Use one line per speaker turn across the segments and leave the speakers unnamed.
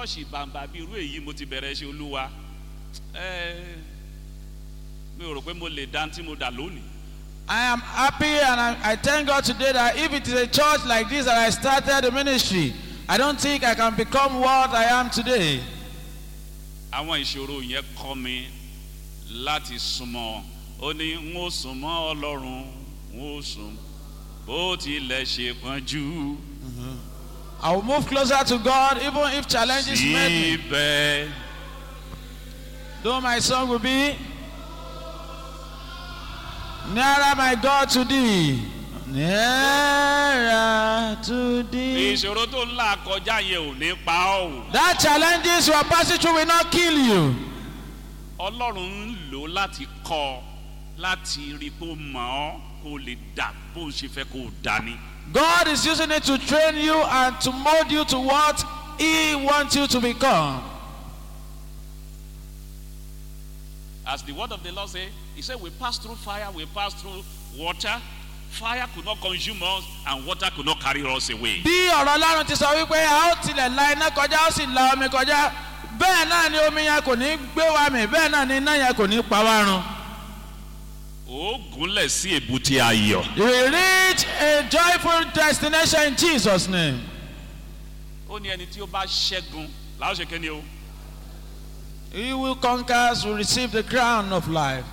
ṣọ́ọ̀ṣì bàǹbà bíi irú èyí mo ti bẹ̀rẹ̀ ṣe olúwa ẹ mi ò rò pé mo lè dá tí mo dà lónìí.
I am happy and I, I thank God today that if it is a church like this that I started the ministry, I don't think I can become what I am today.
àwọn ìṣòro yẹn kọ́ mi láti súnmọ́ ó ní n ó súnmọ́ ọlọ́run n ó sùn bó tilẹ̀ ṣe pọ́njú
I will move closer to God even if challenges met me.
síbẹ̀
Though my song will be Nearer my God to thee. Nearer to thee.
ìṣòro tó ń là kọjá yẹn ò ní pa ọ́ o
That challenges you are passing through will not kill you.
ọlọ́run ń lò ó láti kọ́ ọ láti rí i pé ó mọ̀ ọ́ kó o lè dà bó o ṣe fẹ́ kó o dà ní.
God is using it to train you and to mold you to what He wants you to become.
As the word of the Lord say, He said, We pass through fire, we pass through water. Fire could not consume us, and water could not carry us away.
Bí ọ̀rọ̀ Ọlọ́run ti sọ wípé a ó tilẹ̀ la iná kọjá ó sì la omi kọjá bẹ́ẹ̀ náà ni omi yẹn kò ní gbé wa mì bẹ́ẹ̀ náà ni iná yẹn kò ní pa wá run.
Ó gúnlẹ̀ sí èbúté ayọ̀.
You will reach a joyful destination in Jesus' name.
Ó ní ẹni tí ó bá ṣẹ́gun láwọn ṣe kéde o.
He who conquers will receive the crown of life.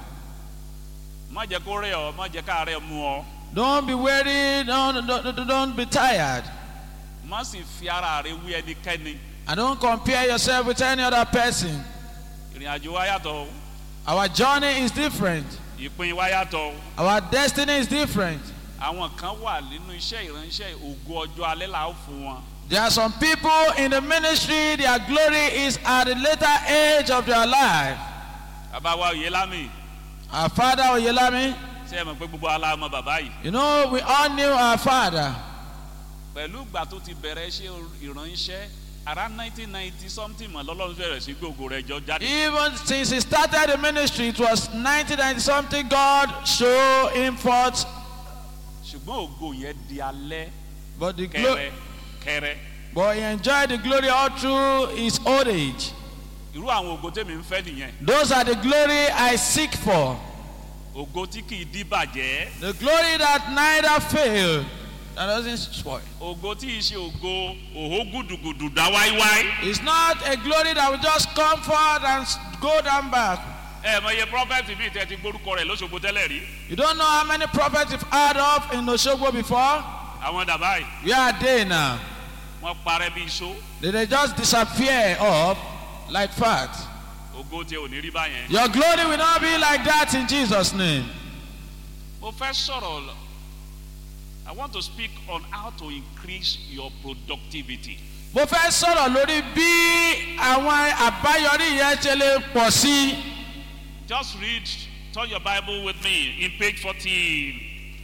Má jẹ́ kó rẹ̀ ọ́, má jẹ́ ká rẹ̀ mú ọ.
Don't be weary, don't, don't, don't be tired.
Má sì fi ara rẹ̀ wí ẹnikẹ́ni.
And don't compare yourself with any other person.
Ìrìn àjò wa yàtọ̀ o.
Our journey is different.
Ìpín wa yàtọ̀ o.
Our destiny is different.
Àwọn kan wà nínú iṣẹ́ ìránṣẹ́ ògo ọjọ́ alẹ́ là ó fún wọn.
There are some people in the ministry, their glory is at the later age of their life.
Bàbá wa òye lámì.
Our father Oyelami,
Ṣé ẹ mọ̀ pé gbogbo aláàmọ̀ bàbá yìí?
you know, we all knew our father.
pẹ̀lú ìgbà tó ti bẹ̀rẹ̀ ṣe ìránṣẹ́ around nineteen ninety something mọ̀ lọ́lọ́run bẹ̀rẹ̀ sí gbogbo rẹ̀ jọ jáde.
Even since he started the ministry, it was 1990 something, God showed him forth.
ṣùgbọ́n ògo yẹn di alẹ́
But, the
kẹrẹ
glo-
kẹrẹ.
but he enjoyed the glory all through his old age.
irú àwọn ògo tèmi ń fẹ́ nìyẹn.
Those are the glory I seek for.
ògo tí kì í dí bàjẹ́.
The glory that neither fail, that doesn't spoil.
ògo tí ì ṣe ògo òhó gùdùgùdù dá wáíwáí.
It's not a glory that will just come forward and s- go down back.
ẹ mọ iye prophet bíi tẹ ti gbórúkọ rẹ lóṣogbo tẹ́lẹ̀ rí.
You don't know how many prophets you've heard of in Oshogbo before?
àwọn dàbá yìí
Where are they now?
wọ́n parẹ́ bí iṣó.
Did they just disappear off like fat?
ògo tí ò ní rí báyẹn.
Your glory will not be like that in Jesus' name.
mo fẹ́ sọ̀rọ̀ lọ- I want to speak on how to increase your productivity.
Mo fẹ́ sọ̀rọ̀ lórí bí àwọn àbáyọrí yẹn ṣe lè pọ̀ sí.
Just read, turn your Bible with me in page 40,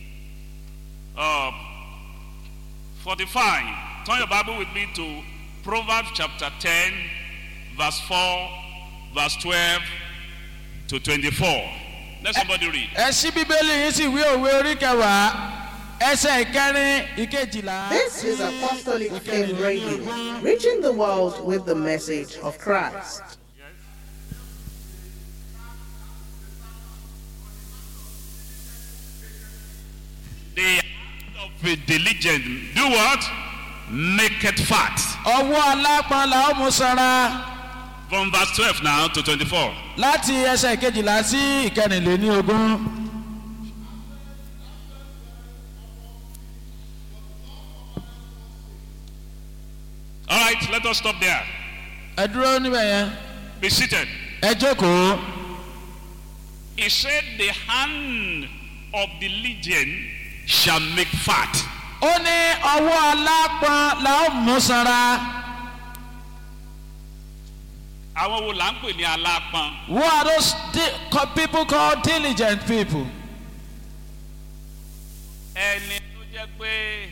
uh, 45. Turn your Bible with me to Proverbs chapter 10, verse 4, verse 12 to 24. Let somebody read.
Ẹ ṣí Bíbélì yín sì wí òwe orí kẹwàá ẹsẹ̀ ìkẹrin ìkejìlá.
This is Apostolic Flame Radio, reaching the world with the message of Christ.
The hand of a diligent, do what? Make it fat.
Ọwọ́ alápọn la ó mú sanra
From verse 12 now to 24.
láti ẹsẹ̀ ìkejìlá sí ìkẹrìnléní ogún.
All right, let us stop there.
Ẹ dúró níbẹ̀ yẹn.
Be seated.
Ẹ jókòó.
He said, The hand of the legion shall make fat.
Ó ní ọwọ́ alápọn la ó mú sanra.
Àwọn wo là ń pè ní alápọn?
Who are those di- co- people called diligent people?
Ẹni tó jẹ́ pé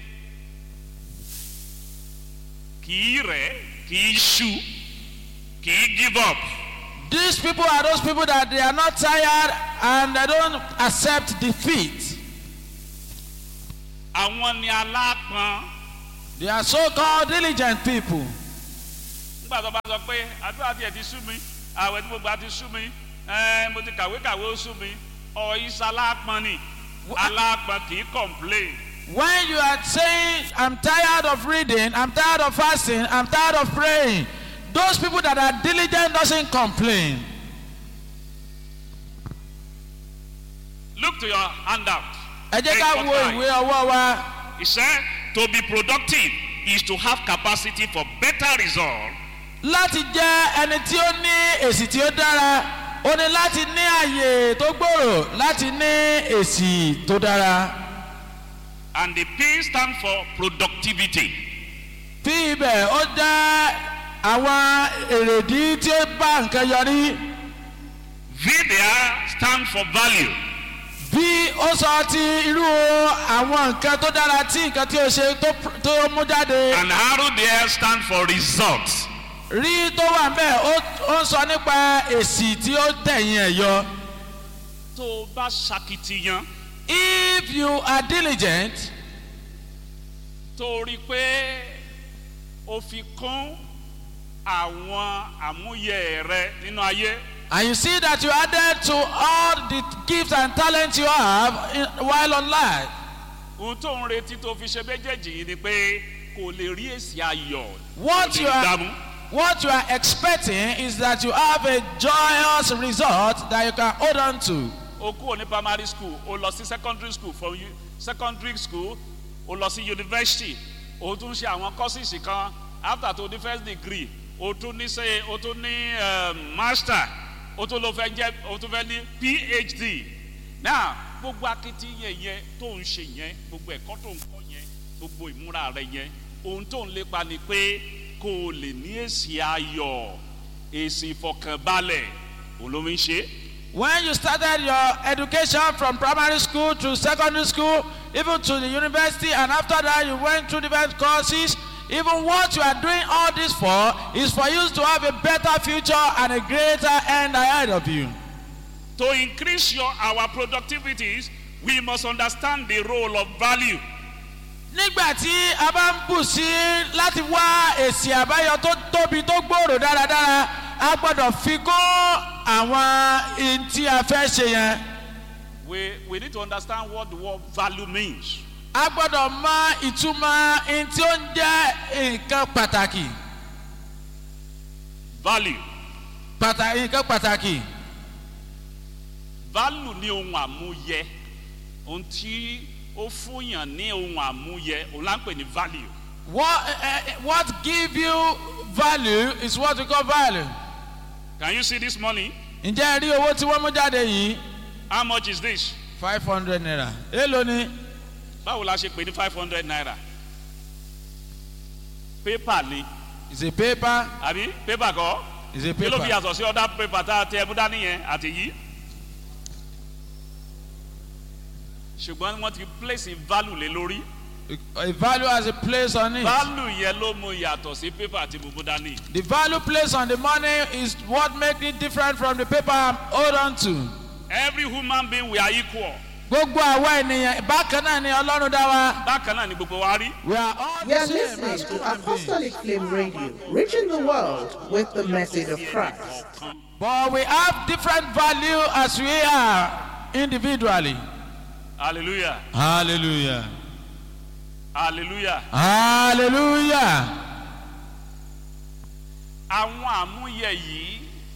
kì í rẹ̀, kì í ṣu, kì í give up.
These people are those people that they are not tired and they don't accept defeat.
Àwọn ni alápọn.
They are so called diligent people.
nígbà tó bá sọ pé àdúrà tiẹ̀ ti sú mi àwẹ̀ tí gbogbo àti sú mi ẹ̀ mo ti kàwé kàwé ó sú mi ọ̀yísà alápọn ni alápọn kì í complain
When you are saying, I'm tired of reading, I'm tired of fasting, I'm tired of praying, those people that are diligent doesn't complain.
look to your handout.
Ẹ jẹ́ ká
Take
wo
your time.
ìwé ọwọ́ wa.
He said to be productive is to have capacity for better result
Láti jẹ́ ẹni tí ó ní èsì tí ó dára, ó ní láti ní àyè tó gbòòrò láti ní èsì tó dára.
and the P stand for productivity.
Bí ibẹ̀ ó jẹ́ àwọn èrèdí tí ó bá nǹkan yọrí.
V there stand for value.
bí ó sọ ti irú àwọn nǹkan tó dára tí nǹkan tí ó ṣe tó pr- tó mú jáde
And arrow there stand for results.
rí tó wà ń bẹ̀ ó ó ń sọ nípa èsì tí ó tẹ̀yìn ẹ̀ yọ.
tó o bá ṣakitiyan
if you are diligent
tó o rí i pé o fi kún àwọn àmúyẹ rẹ nínú ayé
and you see that you added to all the gifts and talents you have in, while on life
ohun tó ń retí tó fi ṣe méjèèjì yìí ni pé kò lè rí èsì ayọ̀
what
kò
you
lè
are
dààmú.
what you are expecting is that you have a joyous result that you can hold on to.
o kúrò ní primary school o lọ sí secondary school from u- secondary school o lọ sí university o tún ṣe àwọn courses kan after to the first degree o tún ní ṣe o tún ní um, master o tún lọ fẹ́ jẹ́ o tún fẹ́ ní phd now gbogbo akitiyan yẹn tó ń ṣe yẹn gbogbo ẹ̀kọ́ tó ń kọ́ yẹn gbogbo ìmúra rẹ yẹn ohun tó ń lépa ni pé kó o lè ní èsì ayọ̀ èsì ìfọkànbalẹ̀ òun ló ń ṣe é.
When you started your education from primary school to secondary school, even to the university, and after that you went through different courses, even what you are doing all this for is for you to have a better future and a greater end ahead of you.
To increase your our productivities, we must understand the role of value.
Nígbà tí a bá ń bù sí láti wá èsì àbáyọ tó tóbi tó gbòòrò dáradára, a gbọ́dọ̀ fi kó àwọn ihun tí a fẹ́ ṣe yẹn.
We we need to understand what the word value means.
a gbọ́dọ̀ mọ ìtumọ̀ ihun tí ó ń jẹ́ nǹkan pàtàkì
Value.
pàtàkì nǹkan pàtàkì
Value ní ohun àmúyẹ. Ohun tí ó fúnyàn ní ohun àmúyẹ, òun là ń pè ní value.
what uh, what give you value is what we call value.
Can you see this money?
ǹjẹ́ ẹ rí owó tí wọ́n mú jáde yìí
How much is this?
five hundred naira èèlò ni
Báwo la ṣe pè ní five hundred naira? Paper ni,
is a paper
àbí paper kọ́?
is a
Kí ló fi
paper
yàtọ̀ sí ọ̀dà paper tá a tẹ ẹbú dání yẹn àti yìí? Ṣùgbọ́n wọ́n ti place value lé lórí.
a value has a place on it.
Value yẹn ló mú yàtọ̀ sí paper àti bùbú dání.
the value placed on the money is what make it different from the paper I'm hold on to.
Every human being we are equal.
gbogbo àwa ènìyàn bákan náà ni ọlọ́run dá wa.
Bákan náà ni gbogbo wa rí.
we are all
You
the
are
same
listening
as
to
human beings.
Apostolic Flame Radio, reaching the world with the message of Christ.
But we have different value as we are individually.
Hallelujah.
Hallelujah.
Hallelujah.
Hallelujah.
Àwọn àmúyẹ yìí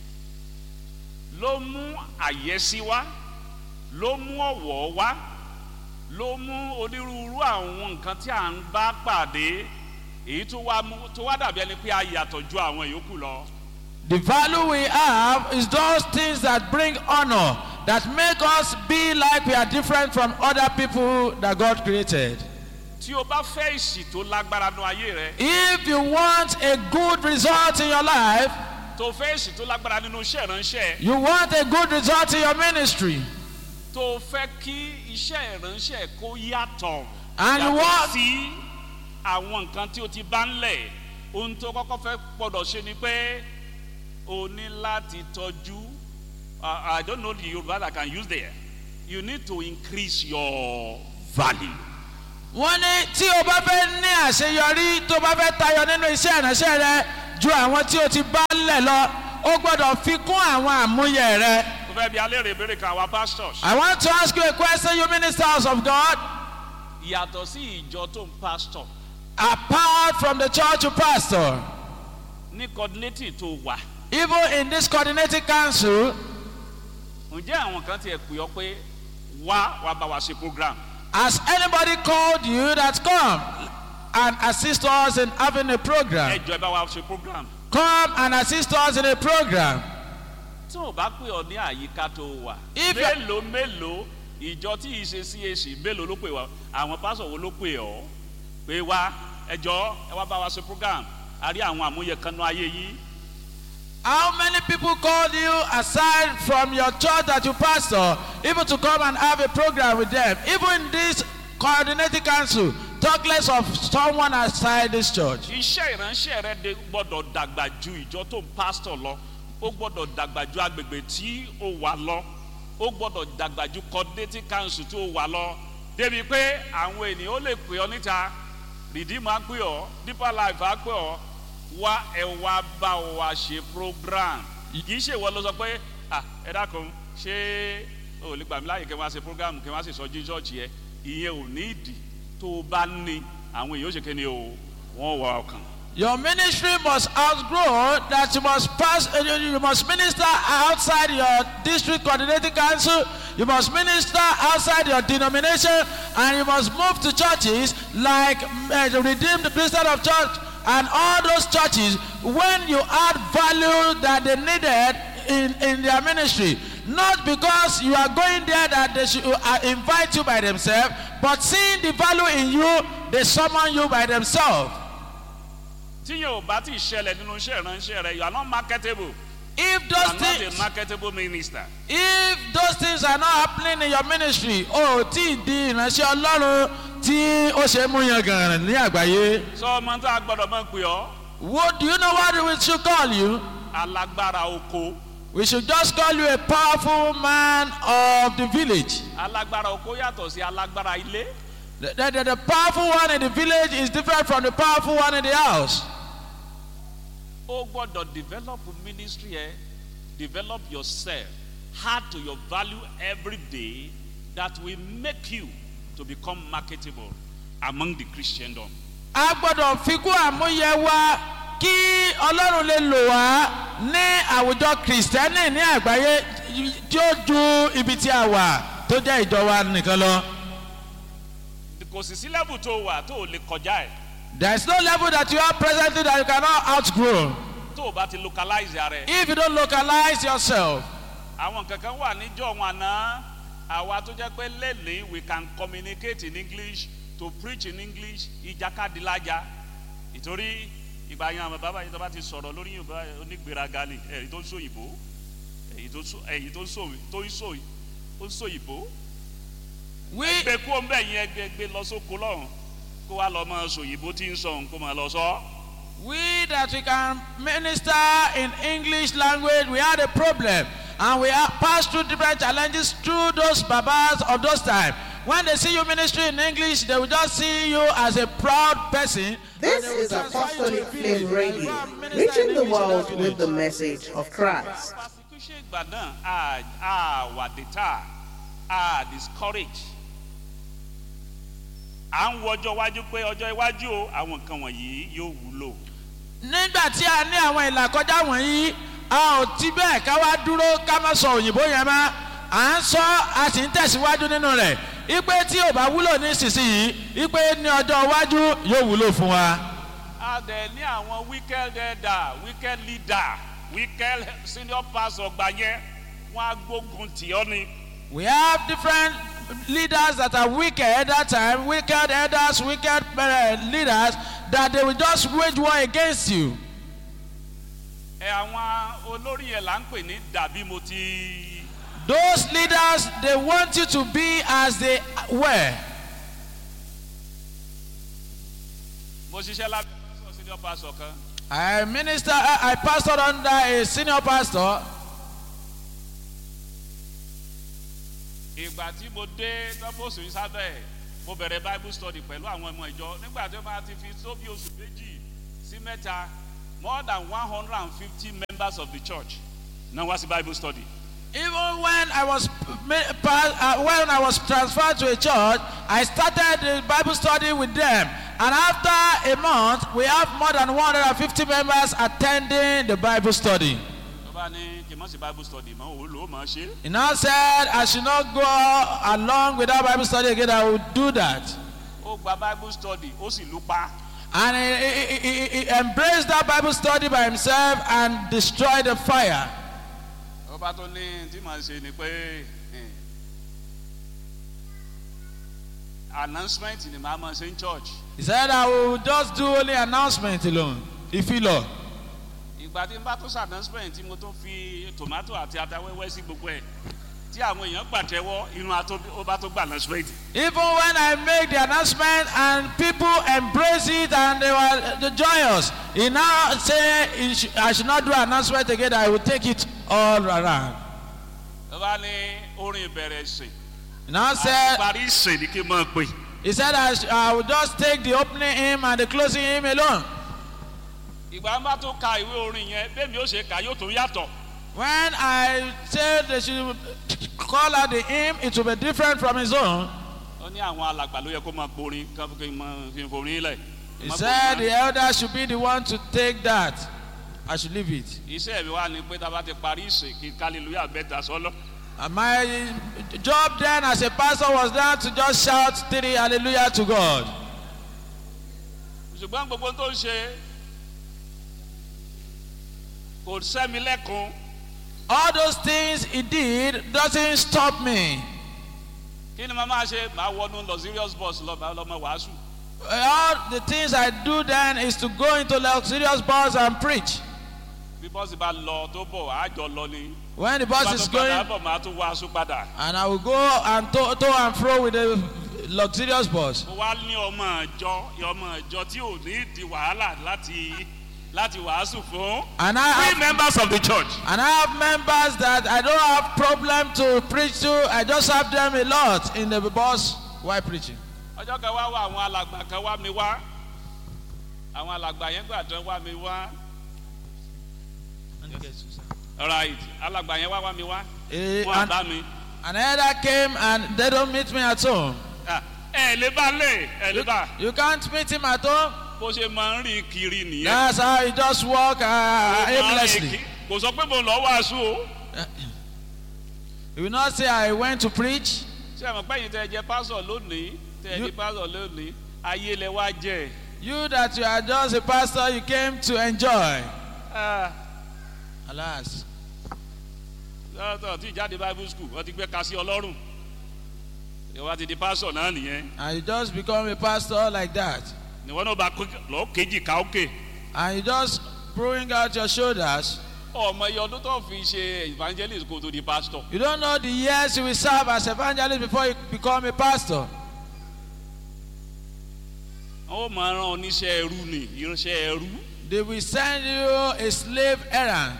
ló mú àyẹ́sí wá, ló mú ọ̀wọ̀ wá, ló mú onírúurú àwọn nǹkan tí à ń bá pàdé èyí tó wá mú tó wá dàbí ẹni pé a yàtọ̀ ju àwọn yòókù lọ.
The value we have is those things that bring honor, that make us be like we are different from other people that God created.
Tí o bá fẹ́ ìsì tó lágbára nu ayé rẹ,
If you want a good result in your life,
tó fẹ́ ìsì tó lágbára nínú iṣẹ́ ìránṣẹ́,
you want a good result in your ministry,
tó fẹ́ kí iṣẹ́ ìránṣẹ́ kó yàtọ̀
And you
yàtọ̀
want-
sí àwọn nǹkan tí o ti bá ń lẹ̀ ohun tó kọ́kọ́ fẹ́ gbọ́dọ̀ ṣe ni pé o ní láti tọ́jú uh, I don't know the Yoruba that I can use there you need to increase your value
wọ́n ní tí o bá fẹ́ ní àṣeyọrí tó bá fẹ́ tayọ nínú iṣẹ́ ìránṣẹ́ rẹ ju àwọn tí o ti bá lẹ̀ lọ o gbọ́dọ̀ fi kún àwọn àmúyẹ rẹ.
mo fẹ́ bi alẹ́ rè béèrè kan àwa pastors.
I want to ask you a question you ministers of God
yàtọ̀ sí ìjọ tó ń pastor
apart from the church you pastor
ní coordinating tó wà.
even in this coordinating council
ǹjẹ́ àwọn kan tiẹ̀ pè ọ́ pé wá wá bá wa ṣe program.
has anybody called you that come and assist us in having a program
ẹ jọ ẹ bá wa ṣe program.
come and assist us in a program
tí ò bá pè ọ ní àyíká tó wà.
If you-
mélòó mélòó ìjọ tí yìí ṣe cac mélòó ló pè wá àwọn pásọ̀ wo ló pè ọ́ pé wá ẹjọ́ ẹ wá bá wa ṣe program a rí àwọn àmúyẹ kan náà ayé yìí.
how many people called you aside from your church that you pastor even to come and have a program with them even this coordinating council talk less of someone outside this church
iṣẹ́ ìránṣẹ́ rẹ de gbọ́dọ̀ dàgbà ju ìjọ tó ń pásítọ̀ lọ ó gbọ́dọ̀ dàgbà ju agbègbè tí ó wà lọ ó gbọ́dọ̀ dàgbà ju coordinating council tó wà lọ débi pé àwọn ènìyàn ó lè pè ọ níta redeem á pè ọ deeper life á pè ọ wá ẹ wá bá wa ṣe program kì í ṣe ìwọ ló sọ pé ah ẹ dákun ṣé o ò lè gbà mí láàyè kí n wá ṣe program kí n wá sì sọ jí church yẹ ìyẹn ò ní ìdí tó o bá ní àwọn èèyàn ó ṣe kéde o wọ́n wọ ọkàn.
your ministry must outgrow that you must pass uh, you you must minister outside your district coordinating council you must minister outside your denomination and you must move to churches like uh, the redeemed christian of church and all those churches when you add value that they needed in in their ministry not because you are going there that they should uh, invite you by themselves but seeing the value in you they summon you by themselves
tí yóò bá ti ṣẹlẹ̀ nínú iṣẹ́ ìránṣẹ́ rẹ you are not marketable
if
you
those
are not a
things
marketable minister.
if those things are not happening in your ministry o tí ì di ìránṣẹ́ ọlọ́run tí ó ṣe é mú yan gàràn ní àgbáyé
sọ ọmọ tó a gbọdọ̀ mọ̀ pé ọ́
what do you know what we should call you
alágbára oko
we should just call you a powerful man of the village
alágbára oko yàtọ̀ sí alágbára ilé
the, the, the, the powerful one in the village is different from the powerful one in the house
ó gbọdọ̀ develop ministry ẹ develop yourself add to your value every day that will make you to become marketable among the christendom.
a gbọ́dọ̀ fi kún àmúyẹ wa kí ọlọ́run lè lò wá ní àwùjọ kìrìsìtẹ́nì ní àgbáyé tí ó ju ibi tí a wà tó jẹ́ ìjọ wa nìkan lọ.
kò sì sí level tó wà tó o lè kọjá ẹ̀
there is no level that you are presently that you cannot outgrow
tó o bá ti localize ara ẹ̀.
if you don't localize yourself.
àwọn kankan wà níjọ́ wọn àná àwa tó jẹ́ pé lẹ́nìí we can communicate in english to preach in english ìjàkadì lájà ìtorí ìgbà yẹn àwọn bàbá yìí tó bá ti sọ̀rọ̀ lórí yorùbá onígbèraga ni èyí tó ń sọ òyìnbó èyí tó ń sọ èyí tó ń sọ tó ń sọ ó ń sọ òyìnbó
we
gbé kú ọ̀nbẹ yẹn gbé gbé lọ sóko lọ́hùn kó wá lọ mọ sọ òyìnbó tí ń sọ òun kó máa lọ sọ.
we that we can minister in english language we had a problem and we have passed through different challenges through those babas of those time when they see you ministry in english they will just see you as a proud person.
This
and they will
is
transfer you to
Apostolic
the village.
Flame Radio,
Go and minister
reaching
in
the
English in
world
that
with the
village.
message of Christ.
persecution ìgbà náà a a wà dìtà a discourage à ń wo ọjọ́ iwájú pé ọjọ́ iwájú o àwọn nǹkan wọ̀nyí yóò wúlò
nígbà tí a ní àwọn ìlàkọjá wọ̀nyí a ò ti bẹ́ẹ̀ ká wá dúró ká má sọ òyìnbó yẹn mọ́ à ń sọ a sì ń tẹ̀síwájú nínú rẹ̀ ipe tí ò bá wúlò ní ìsinsìnyí ipe ní ọjọ́ iwájú yóò wúlò fún wa.
a dẹ̀ ní àwọn wicked elder wicked leader wicked senior pastor gbà yẹn wọ́n á gbógun tì ọ́ ni
we have different leaders that are wicked that time wicked elders wicked uh, leaders that they will just wage war against you.
ẹ àwọn olórí yẹn là ń pè ní dàbí mo ti
those leaders they want you to be as they were.
mo ṣiṣẹ́ lábẹ́ senior pastor kan
I minister, I, I pastored under a senior pastor.
ìgbà tí mo dé tọ́pọ̀sù yìí sábẹ́ ẹ̀ mo bẹ̀rẹ̀ bible study pẹ̀lú àwọn ọmọ ìjọ nígbà tí ó máa ti fi tó bí oṣù méjì sí mẹ́ta more than one hundred and fifty members of the church náà wá sí bible study.
Even when I was ma- pa- uh, when I was transferred to a church, I started the Bible study with them. And after a month, we have more than 150 members attending the Bible study.
tó bá ní kí n mọ̀ sí bible study mọ́ òun ló mọ̀ ṣe.
He now said, I should not go along without Bible study again. I will do that.
ó gba bible study ó sì lù pa.
And he, he, he, he embraced that Bible study by himself and destroyed the fire.
tó bá tó ní tí màá ṣe ni pé eh, announcement ni màá mọ̀ ṣe ń church.
He said, I will just do only announcement alone. If you Lord.
ìgbà tí n bá tó ṣe announcement tí mo tó fi tomato àti ata wẹ́wẹ́ sí gbogbo ẹ̀ tí àwọn èèyàn pàtẹ́wọ́ inú ató ó bá tó gba announcement.
Even when I make the announcement and people embrace it and they were the joyous, he now say he sh- I should not do announcement again. I will take it all around.
tó bá ní orin ìbẹ̀rẹ̀ ìsìn
He now said
parí ìsìn ni kí n máa pè.
he said I, sh- I will just take the opening hymn and the closing hymn alone.
ìgbà bá tó ka ìwé orin yẹn bẹ́ẹ̀ mi ó ṣe kà yóò tún yàtọ̀.
When I said they should call out the hymn, it will be different from his own.
ó ní àwọn alàgbà ló yẹ kó máa gborin kí n máa fi forin lẹ̀.
He
Má
said
gborin
the
mọ́.
elder should be the one to take that. I should leave it.
iṣẹ́ mi wá ni pé tá a bá ti parí ìsìn kí hallelujah bẹ́ẹ̀ sọ́lọ́.
And my job then as a pastor was then to just shout three hallelujah to God.
ṣùgbọ́n gbogbo tó ń ṣe kò sẹ́mi lẹ́kun
All those things he did doesn't stop me.
kí ni màá máa ṣe màá wọnú luxurious bus lọ màá lọ mọ wàásù
All the things I do then is to go into luxurious bars and preach.
bí bọ́sì bá lọ tó bọ̀ àjọ lọ ni
When the
bá
bus
tó
is
padà
going,
bọ̀ màá tún wàásù padà.
and I will go and to, to and fro with the luxurious bus.
mo wá ní ọmọ ìjọ ọmọ ìjọ tí ò ní di wàhálà láti láti wàásù fún.
And I
three
have,
members of the church.
and I have members that I don't have problem to preach to. I just have them a lot in the bus while preaching.
ọjọ́ kan wá wá àwọn alàgbà kan wá mi wá àwọn alàgbà yẹn gbà tán wá mi wá alright alàgbà yẹn wá wá mi wá
Eh,
wọn
and,
àbá mi
an elder came and they don't meet me at home.
Ah, ẹ lè bá lè ẹ lè bá
You can't meet him at home.
bó ṣe máa ń rìn kiri nìyẹn.
That's how he just walk uh,
Ó máa ń rìn
aimlessly.
kí- kò sọ pé mo lọ wàásù o
He will not say, I went to preach.
ṣé ẹ mọ̀ pé ẹ̀yin tẹ́ ẹ jẹ pásọ̀ lónìí tẹ́ ẹ
You-
di pásọ̀ lónìí ayé lẹ wá jẹ.
You that you are just a pastor, you came to enjoy.
Ah,
Alas.
lọ́tọ̀ tí ìjáde bible school wọ́n ti gbé ka sí ọlọ́run ìwà ti di pásọ̀ náà nìyẹn
And you just become a pastor like that.
ìwọ náà bá lọ kejì ká òkè
And you just throwing out your shoulders.
ọmọ iye ọdún tó fi ṣe evangelist kó tó di pastor
You don't know the years you will serve as evangelist before you become a pastor.
ó máa rán oníṣẹ́ ẹrú ni iránṣẹ́ ẹrú
They will send you a slave errand.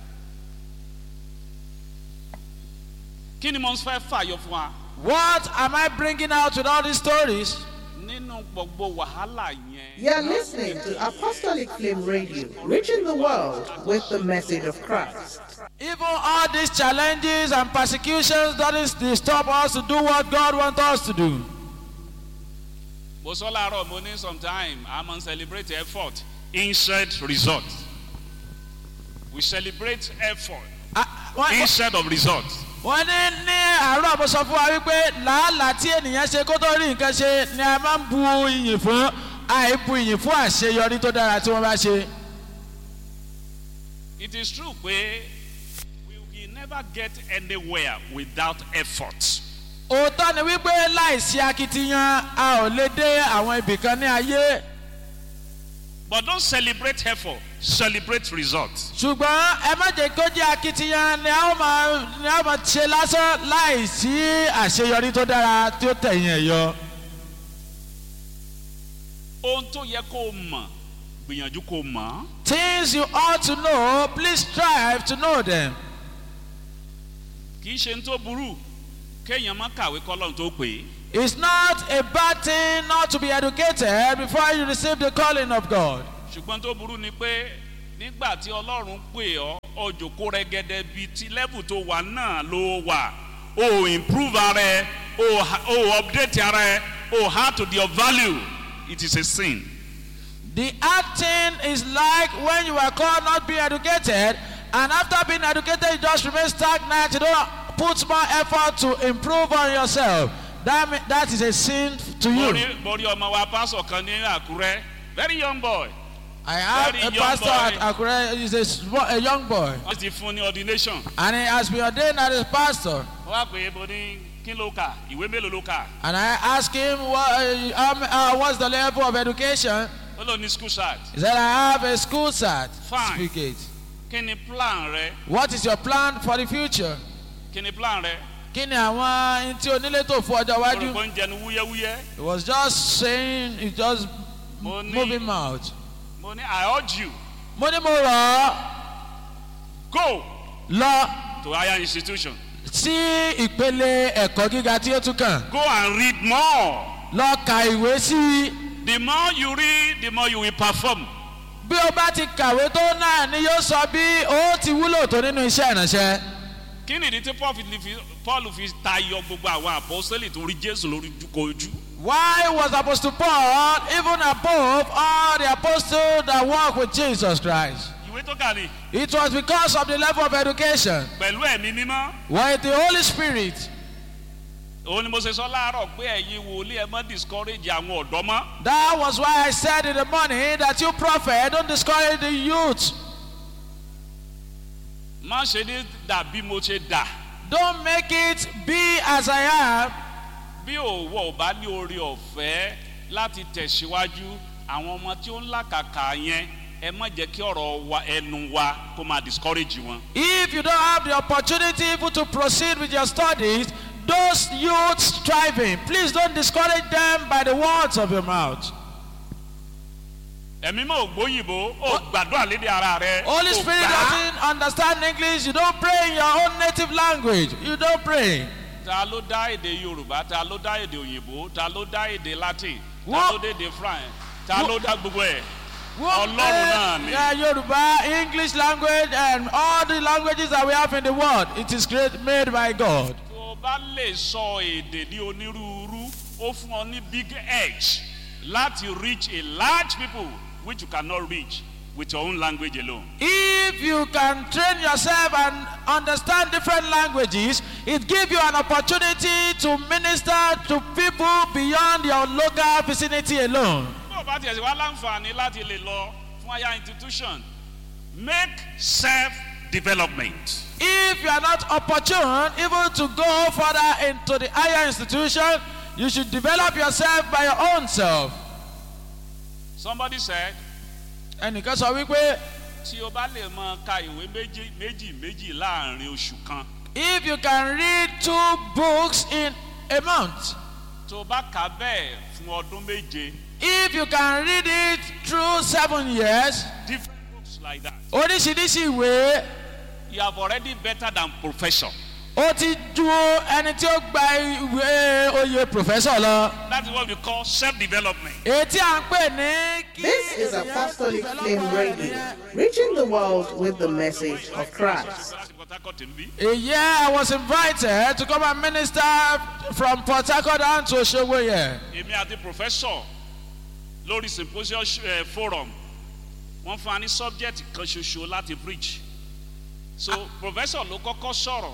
kí ni mo fẹ́ fàyọ fún wa
What am I bringing out with all these stories?
nínú gbogbo wàhálà yẹn
You're listening to Apostolic Flame Radio, reaching the world with the message of Christ.
Even all these challenges and persecutions doesn't stop us to do what God wants us to do.
mo sọ láàárọ̀ mo ní sometime a máa ń celebrate effort instead result we celebrate effort
Ah, wọ́n-
instead of result
wọ́n ní ní àárọ̀ mo sọ fún wa wípé làálàá tí ènìyàn ṣe kó tó rí nǹkan ṣe ni a máa ń bu iyìn fún àìbu iyìn fún àṣeyọrí tó dára tí wọ́n bá ṣe.
it is true pé we will never get anywhere without effort.
òótọ́ ni wípé láìsí akitiyan a ò lè dé àwọn ibì kan ní ayé
But don't celebrate effort, celebrate results.
ṣùgbọ́n ẹ má jẹ́ kó jẹ́ akitiyan ni a ó máa ni a ó máa ṣe lásán láìsí àṣeyọrí tó dára tí ó tẹ̀yìn ẹ̀ yọ.
Ohun tó yẹ kó o mọ̀, gbìyànjú kó o mọ̀.
things you ought to know please strive to know them.
Kì í ṣe ní tó burú kéèyàn má kàwé kọ́lọ́run tó pè é.
It's not a bad thing not to be educated before you receive the calling of God.
Ṣùgbọ́n tó burú ni pé nígbà tí ọlọ́run pè ọ́ ọjọ́kó rẹ́gẹ́dẹ́ bíi ti level tó wà náà ló wà o improve ara ẹ o ha- o update ara ẹ o add to your value it is a sin.
The acting is like when you are called not being educated, and after being educated, you just remain stagnant. You don't put more effort to improve on yourself. That, mean, that is a sin to
mo
you.
rí mo rí ọmọ wa pásọ̀ kan ní àkúrẹ́ very young boy
I have
Very
a
young
pastor
boy.
at Akure, he's a, small, a young boy,
wọ́n ti fún ní ordination
and he has been ordained as a pastor.
wọ́n wá pé mo ní kí ló kà ìwé mélòó ló kà
And I asked him, what, uh, um, uh, what's the level of education?
ó lò ní school cert
He said, I have a school cert
Fine.
certificate.
kí ni plan rẹ
What is your plan for the future?
kí ni plan rẹ
Kí ni àwọn ohun tí onílé tó fún ọjọ́ iwájú?
olùkọ́ ń jẹnu wúyẹ́wúyẹ́
He was just saying, he just
mo ní
moving mouth.
mo ní i urge you
Mo ní mo rọ̀ ọ́
go
lọ
to higher institution
sí ìpele ẹ̀kọ́ gíga tí ó tún kàn.
go and read more
Lọ ka ìwé sí i.
the more you read the more you will perform
Bí o bá ti kàwé tó náà ni yóò sọ bí o ti wúlò tó nínú iṣẹ́ ìránṣẹ́.
kí nìdí tí paul fi fi paul fi tayọ gbogbo àwọn apostoli tó rí jésù lórí kojú
Why was Apostle Paul even above all the apostles that walk with Jesus Christ?
ìwé tó kà ní
It was because of the level of education.
pẹ̀lú ẹ̀mí mímọ́
With the Holy Spirit,
òun ni mo ṣe sọ láàárọ̀ pé ẹ̀yin wòlíì ẹ mọ́ discourage àwọn ọ̀dọ́ mọ́
that was why I said in the morning that you prophet don't discourage the youth.
má ṣe ní dà bí mo ṣe dà
Don't make it be as I am.
bí òwò ò bá ní oore ọ̀fẹ́ láti tẹ̀síwájú àwọn ọmọ tí ó ń làkàkà yẹn ẹ má jẹ́ kí ọ̀rọ̀ wa ẹnu wa kó máa discourage wọn.
If you don't have the opportunity even to proceed with your studies, those youths striving, please don't discourage them by the words of your mouth.
ẹ̀mí mọ̀ ògbóyìnbó ó gbàdúrà lédè ara rẹ.
Holy
ó
Spirit
gbà á.
doesn't understand English. You don't pray in your own native language. You don't pray.
ta ló dá èdè yorùbá ta ló dá èdè òyìnbó ta ló dá èdè latin ta
Wọ́n-
ló dé èdè france ta
Wọ́n-
ló dá gbogbo ẹ̀.
Wọ́n
Ọlọ́run
pray,
náà ni.
uh, Yoruba, English language, and all the languages that we have in the world. It is great, made by God.
tó o bá lè sọ èdè ní onírúurú ó fún ọ ní big edge láti reach a large people which you cannot reach with your own language alone.
If you can train yourself and understand different languages, it gives you an opportunity to minister to people beyond your local vicinity alone.
bó o bá tiẹ̀ sí wá láǹfààní láti lè lọ fún higher institution make self development.
If you are not opportune even to go further into the higher institution, you should develop yourself by your own self.
somebody said
ẹnìkan sọ wípé
tí o bá lè mọ ka ìwé méjì méjì méjì láàrin oṣù kan
if you can read two books in a month
tó o bá kà á bẹ́ẹ̀ fún ọdún méje
if you can read it through seven years
different books like that
oríṣiríṣi ìwé
you have already better than professor.
ó ti ju ẹni tí ó gba ìwé oyè professor lọ
that is what we call self development.
èyí tí à ń pè ní. kí
This is Apostolic Flame Radio, reaching the world with the message of Christ.
láti port harcourt níbí.
A year I was invited to come and minister from Port Harcourt down to Osogbo here.
èmi àti professor lórí symposium uh, forum wọ́n fún wa ní subject kan ṣoṣo láti preach so professor ló kọ́kọ́ sọ̀rọ̀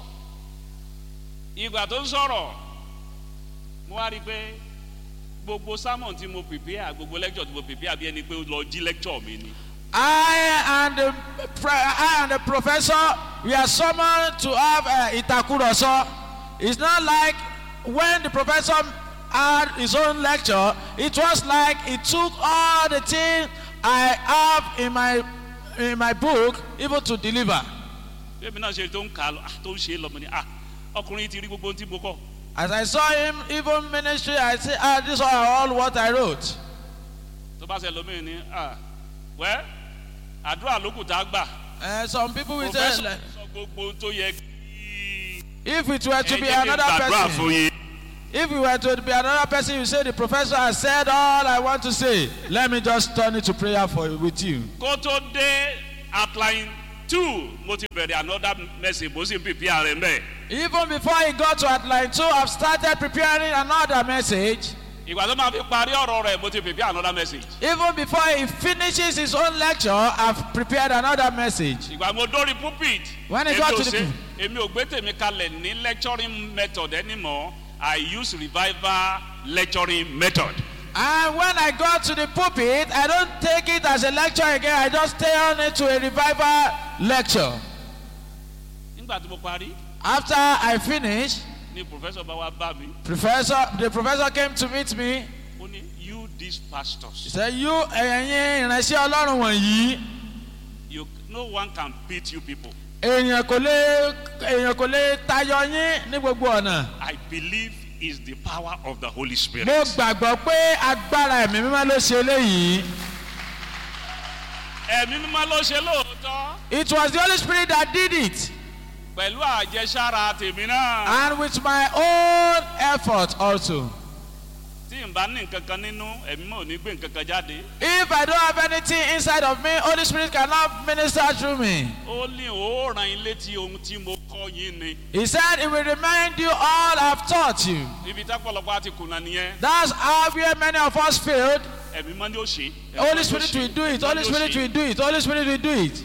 ìgbà tó ń sọ̀rọ̀ mo wá rí i pé gbogbo sermon tí mo prepare gbogbo lecture tí mo prepare bí ẹni pé ó lọ jí lecture mi ni
I and the, pre- I and the professor, we are summoned to have uh, Itakuroso. It's not like when the professor had his own lecture, it was like he took all the things I have in my in my book even to deliver.
bébí náà ṣe tó ń kà á lọ ah, tó ń ṣe é lọ mo ní ah ọkùnrin ti rí gbogbo ohun tí mo kọ́
As I saw him, even ministry, I say, ah, these are all what I wrote.
tó bá ṣe lómi ní ah wẹ́ àdúrà lókùn tá a gbà.
Uh, some people will say,
professor
like,
sọ gbogbo ohun tó yẹ kí
if it were to
ẹ
be
jẹ́ kí n
another
gbàdúrà
person,
fún yín.
if it were to be another person, you say the professor has said all I want to say. Let me just turn it to prayer for with you.
kó tó dé outline two mo ti bẹ̀rẹ̀ another message mo sì ń pèpè ààrẹ mbẹ́.
Even before he got to outline two, I've started preparing another message.
ìgbà tó máa fi parí ọ̀rọ̀ rẹ̀ mo ti pèpè another message.
Even before he finishes his own lecture, I've prepared another message.
ìgbà mo dórí pulpit.
When he
èmi
got
ò
to the
ṣe-
pul-
èmi ò gbé tèmi kalẹ̀ ní lecturing method anymore I use revival lecturing method.
And when I got to the pulpit, I don't take it as a lecture again. I just stay on it to a revival lecture.
nígbà tí mo parí
After I finished,
ni professor bá wá bá mi
professor, the professor came to meet me.
ó ní you these
He
pastors
said, "You ẹ̀yin ìránṣẹ́ Ọlọ́run wọ̀nyí,
you no one can beat you people.
èèyàn kò lè èèyàn kò lè tayọ yín ní gbogbo ọ̀nà."
I believe is the power of the Holy Spirit.
Mo gbàgbọ́ pé agbára ẹ̀mí mímọ́ ló ṣe eléyìí.
ẹ̀mí mímọ́ ló ṣe lóòótọ́
It was the Holy Spirit that did it.
pẹ̀lú àjẹsára tèmi náà
And with my own effort also.
tí n bá ní nǹkan kan nínú ẹ̀mí mọ́ ò ní gbé nǹkan kan jáde
If I don't have anything inside of me, Holy Spirit cannot minister through me.
ó ní ó ràn yín létí ohun tí mo kọ́ yín ni
He said, He will remind you all I've taught you.
ibi tápọ̀lọpọ̀ àti kùnà nìyẹn
That's how where many of us failed.
ẹ̀mí mọ́ ni ó ṣe. Ẹ̀mí
Holy
mọ́ ni ó
Spirit
ṣe.
will do it.
Ẹ̀mí mọ́
Holy
ni ó
Spirit
ṣe.
will do it. Holy Spirit will do it.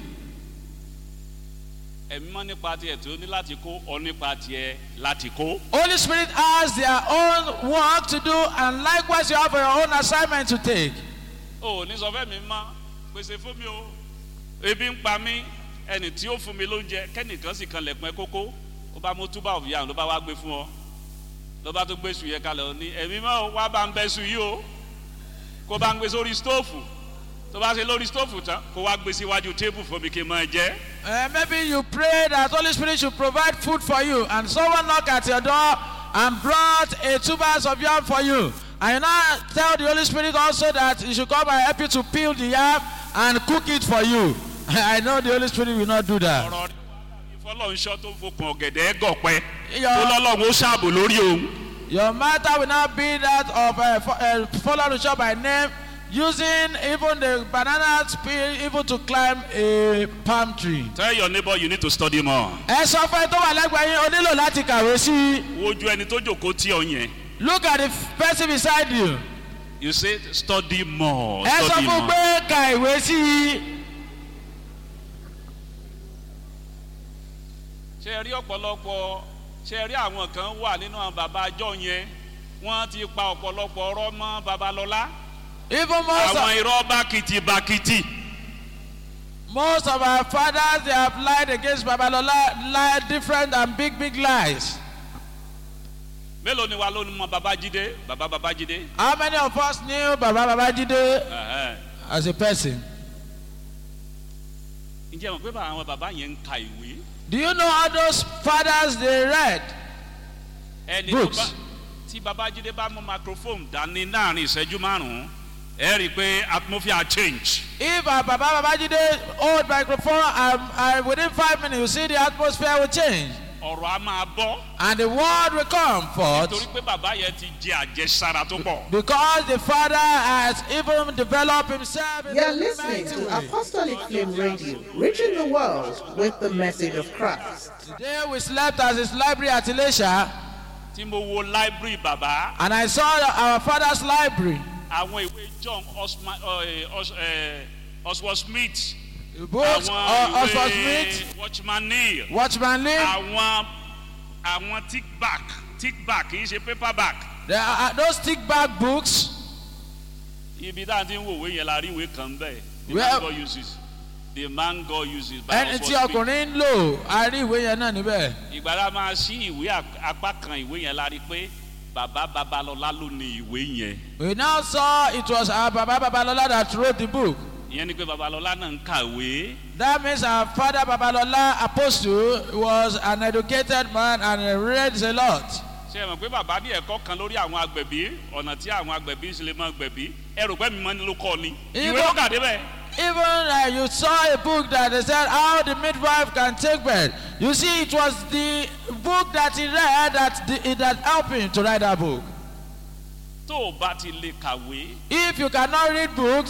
ẹ̀mí mọ́ nípa tiẹ̀ tó ní láti kó ọ nípa tiẹ̀ láti kó.
Holy Spirit has their own work to do, and likewise, you have your own assignment to take.
o ò ní sọ fẹ́ mi mọ́ pèsè fún mi o ebi ń pa mí ẹnì tí ó fún mi lóúnjẹ kẹ́nìkan sì kan lẹ̀kùn ẹ kókó ó bá mú túbà òfìyà ló bá wá gbé fún ọ ló bá tó gbé sùn yẹn kalẹ̀ ó ní ẹ̀mí mọ́ wá bá ń bẹ́ sùn yìí o kó bá ń gbé sórí stóòfù tó bá ṣe lórí stóòfù tán kó wá gbé síwájú tébù fún mi kí n máa jẹ́
Uh, maybe you pray that Holy Spirit should provide food for you, and someone knocked at your door and brought a two bags of yam for you. And you now tell the Holy Spirit also that he should come and help you to peel the yam and cook it for you. I know the Holy Spirit will not do that.
ọ̀rọ̀ rẹ̀ ìfọlọ́nṣọ́ tó fokùn ọ̀gẹ̀dẹ̀ gọ̀pẹ́
Your-
tó lọ́lọ́run ó ṣàbò lórí òun.
Your matter will not be that of a uh, uh, follow the shop by name, using even the banana peel even to climb a palm tree.
tell your neighbor you need to study more.
Ẹ sọ fún ẹ tó wà lẹ́gbẹ̀ẹ́ yín, o nílò láti kàwé sí i.
wojú ẹni tó jòkó tí ọ yẹn.
Look at the person beside you.
you say study more
ẹ sọ
study
fún
more.
pé ka ìwé sí i.
ṣe ẹ rí ọ̀pọ̀lọpọ̀ ṣe ẹ rí àwọn kan wà nínú àwọn bàbá àjọ yẹn wọ́n ti pa ọ̀pọ̀lọpọ̀ ọ̀rọ̀ mọ́ babalọ́lá
even most
àwọn
of,
irọ́ bákìtì bákìtì
most of our fathers they have lied against babalola lied different and big big lies.
mélòó ni wa ló ní mọ babájídé bàbá babájídé
how many of us knew baba babajide
Ẹ̀hẹ́n.
as a person.
ǹjẹ́ mọ̀ pé bá àwọn bàbá yẹn ń ka ìwé
do you know all those fathers they read.
ẹni tó
Books.
bá tí babájídé bá mú microphone dání láàrin ìṣẹ́jú márùn-ún ẹ rí i pé atmosphere change
if our baba babajide hold microphone and and within five minutes you see the atmosphere will change
ọ̀rọ̀ á máa bọ́
and the word will come
torí
forth
pé bàbá yẹn ti jẹ àjẹsára tó pọ̀.
because the father has even developed himself. in
You're
a
listening
mighty
to
way.
Apostolic Flame Radio, reaching the world with the message of Christ.
Today we slept at his library at Elisha,
tí mo wo library bàbá
and I saw our father's library.
àwọn ìwé john osman oswald smith
Books,
àwọn
uh, Oswald
ìwé
Smith,
watchman neil
Watchman Lee.
àwọn àwọn tick back tick back kì í ṣe paper back
There are those thick bag books.
ibi tá à ń ti ń wò wé yẹn la rí ìwé kan bẹ́ẹ̀ the
Well-
man God uses the man God uses by
Ẹni tí
Oswald Smith
ọkùnrin ń lò, a rí ìwé yẹn náà níbẹ̀.
ìgbà la máa ṣí ìwé ap- apá kan ìwé yẹn la rí pé bàbá babalọlá ló ní ìwé yẹn
We now saw it was our Baba Babalola that wrote the book.
ìyẹn ni pé babalọlá náà ń kàwé.
That means our father Babalola Apostle was an educated man and he read a lot.
ṣe é mọ̀ pé bàbá ní ẹ̀kọ́ kan lórí àwọn agbẹ̀bí ọ̀nà tí àwọn agbẹ̀bí ṣe lè máa gbẹ̀bí ẹrù pẹ́ mi mọ́ ni ló kọ́ ni ìwé
Ìwọ-
ló kà débẹ̀.
Even uh, you saw a book that they said how the midwife can take birth. You see, it was the book that he read that the, that helped him to write that book.
tó o bá ti lè kàwé
If you cannot read books,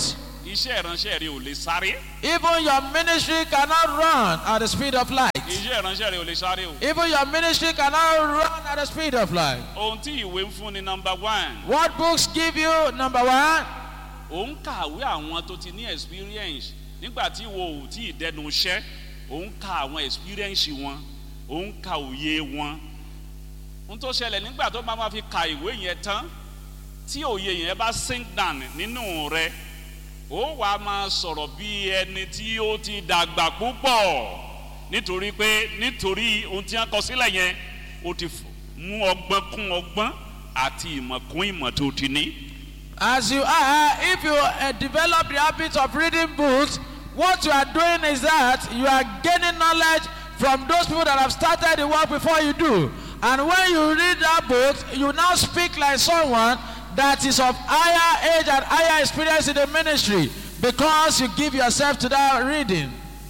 iṣẹ́ ìránṣẹ́ rẹ ò lè sáré
Even your ministry cannot run at the speed of light.
iṣẹ́ ìránṣẹ́ rẹ ò lè sáré o.
Even your ministry cannot run at the speed of light.
ohun tí ìwé ń fún ni nọmba one
What books give you? Number one,
ò ń kàwé àwọn tó ti ní experience nígbà tí wo ò tí ì dẹnu iṣẹ́ ò ń ka àwọn experience wọn ò ń ka òye wọn ohun tó ṣẹlẹ̀ nígbà tó bá máa fi ka ìwé yẹn tán tí òye yẹn bá sink down nínú rẹ ó wà á máa sọ̀rọ̀ bí ẹni tí ó ti dàgbà púpọ̀ nítorí pé nítorí ohun tí wọ́n kọ sílẹ̀ yẹn ó ti f- mú ọgbọ́n kún ọgbọ́n àti ìmọ̀ kún ìmọ̀ tó ti ní.
as you are, if you uh, develop the habit of reading books, what you are doing is that you are gaining knowledge from those people that have started the work before you do. And when you read that book, you now speak like someone that is of higher age and higher experience in the ministry because you give yourself to that reading.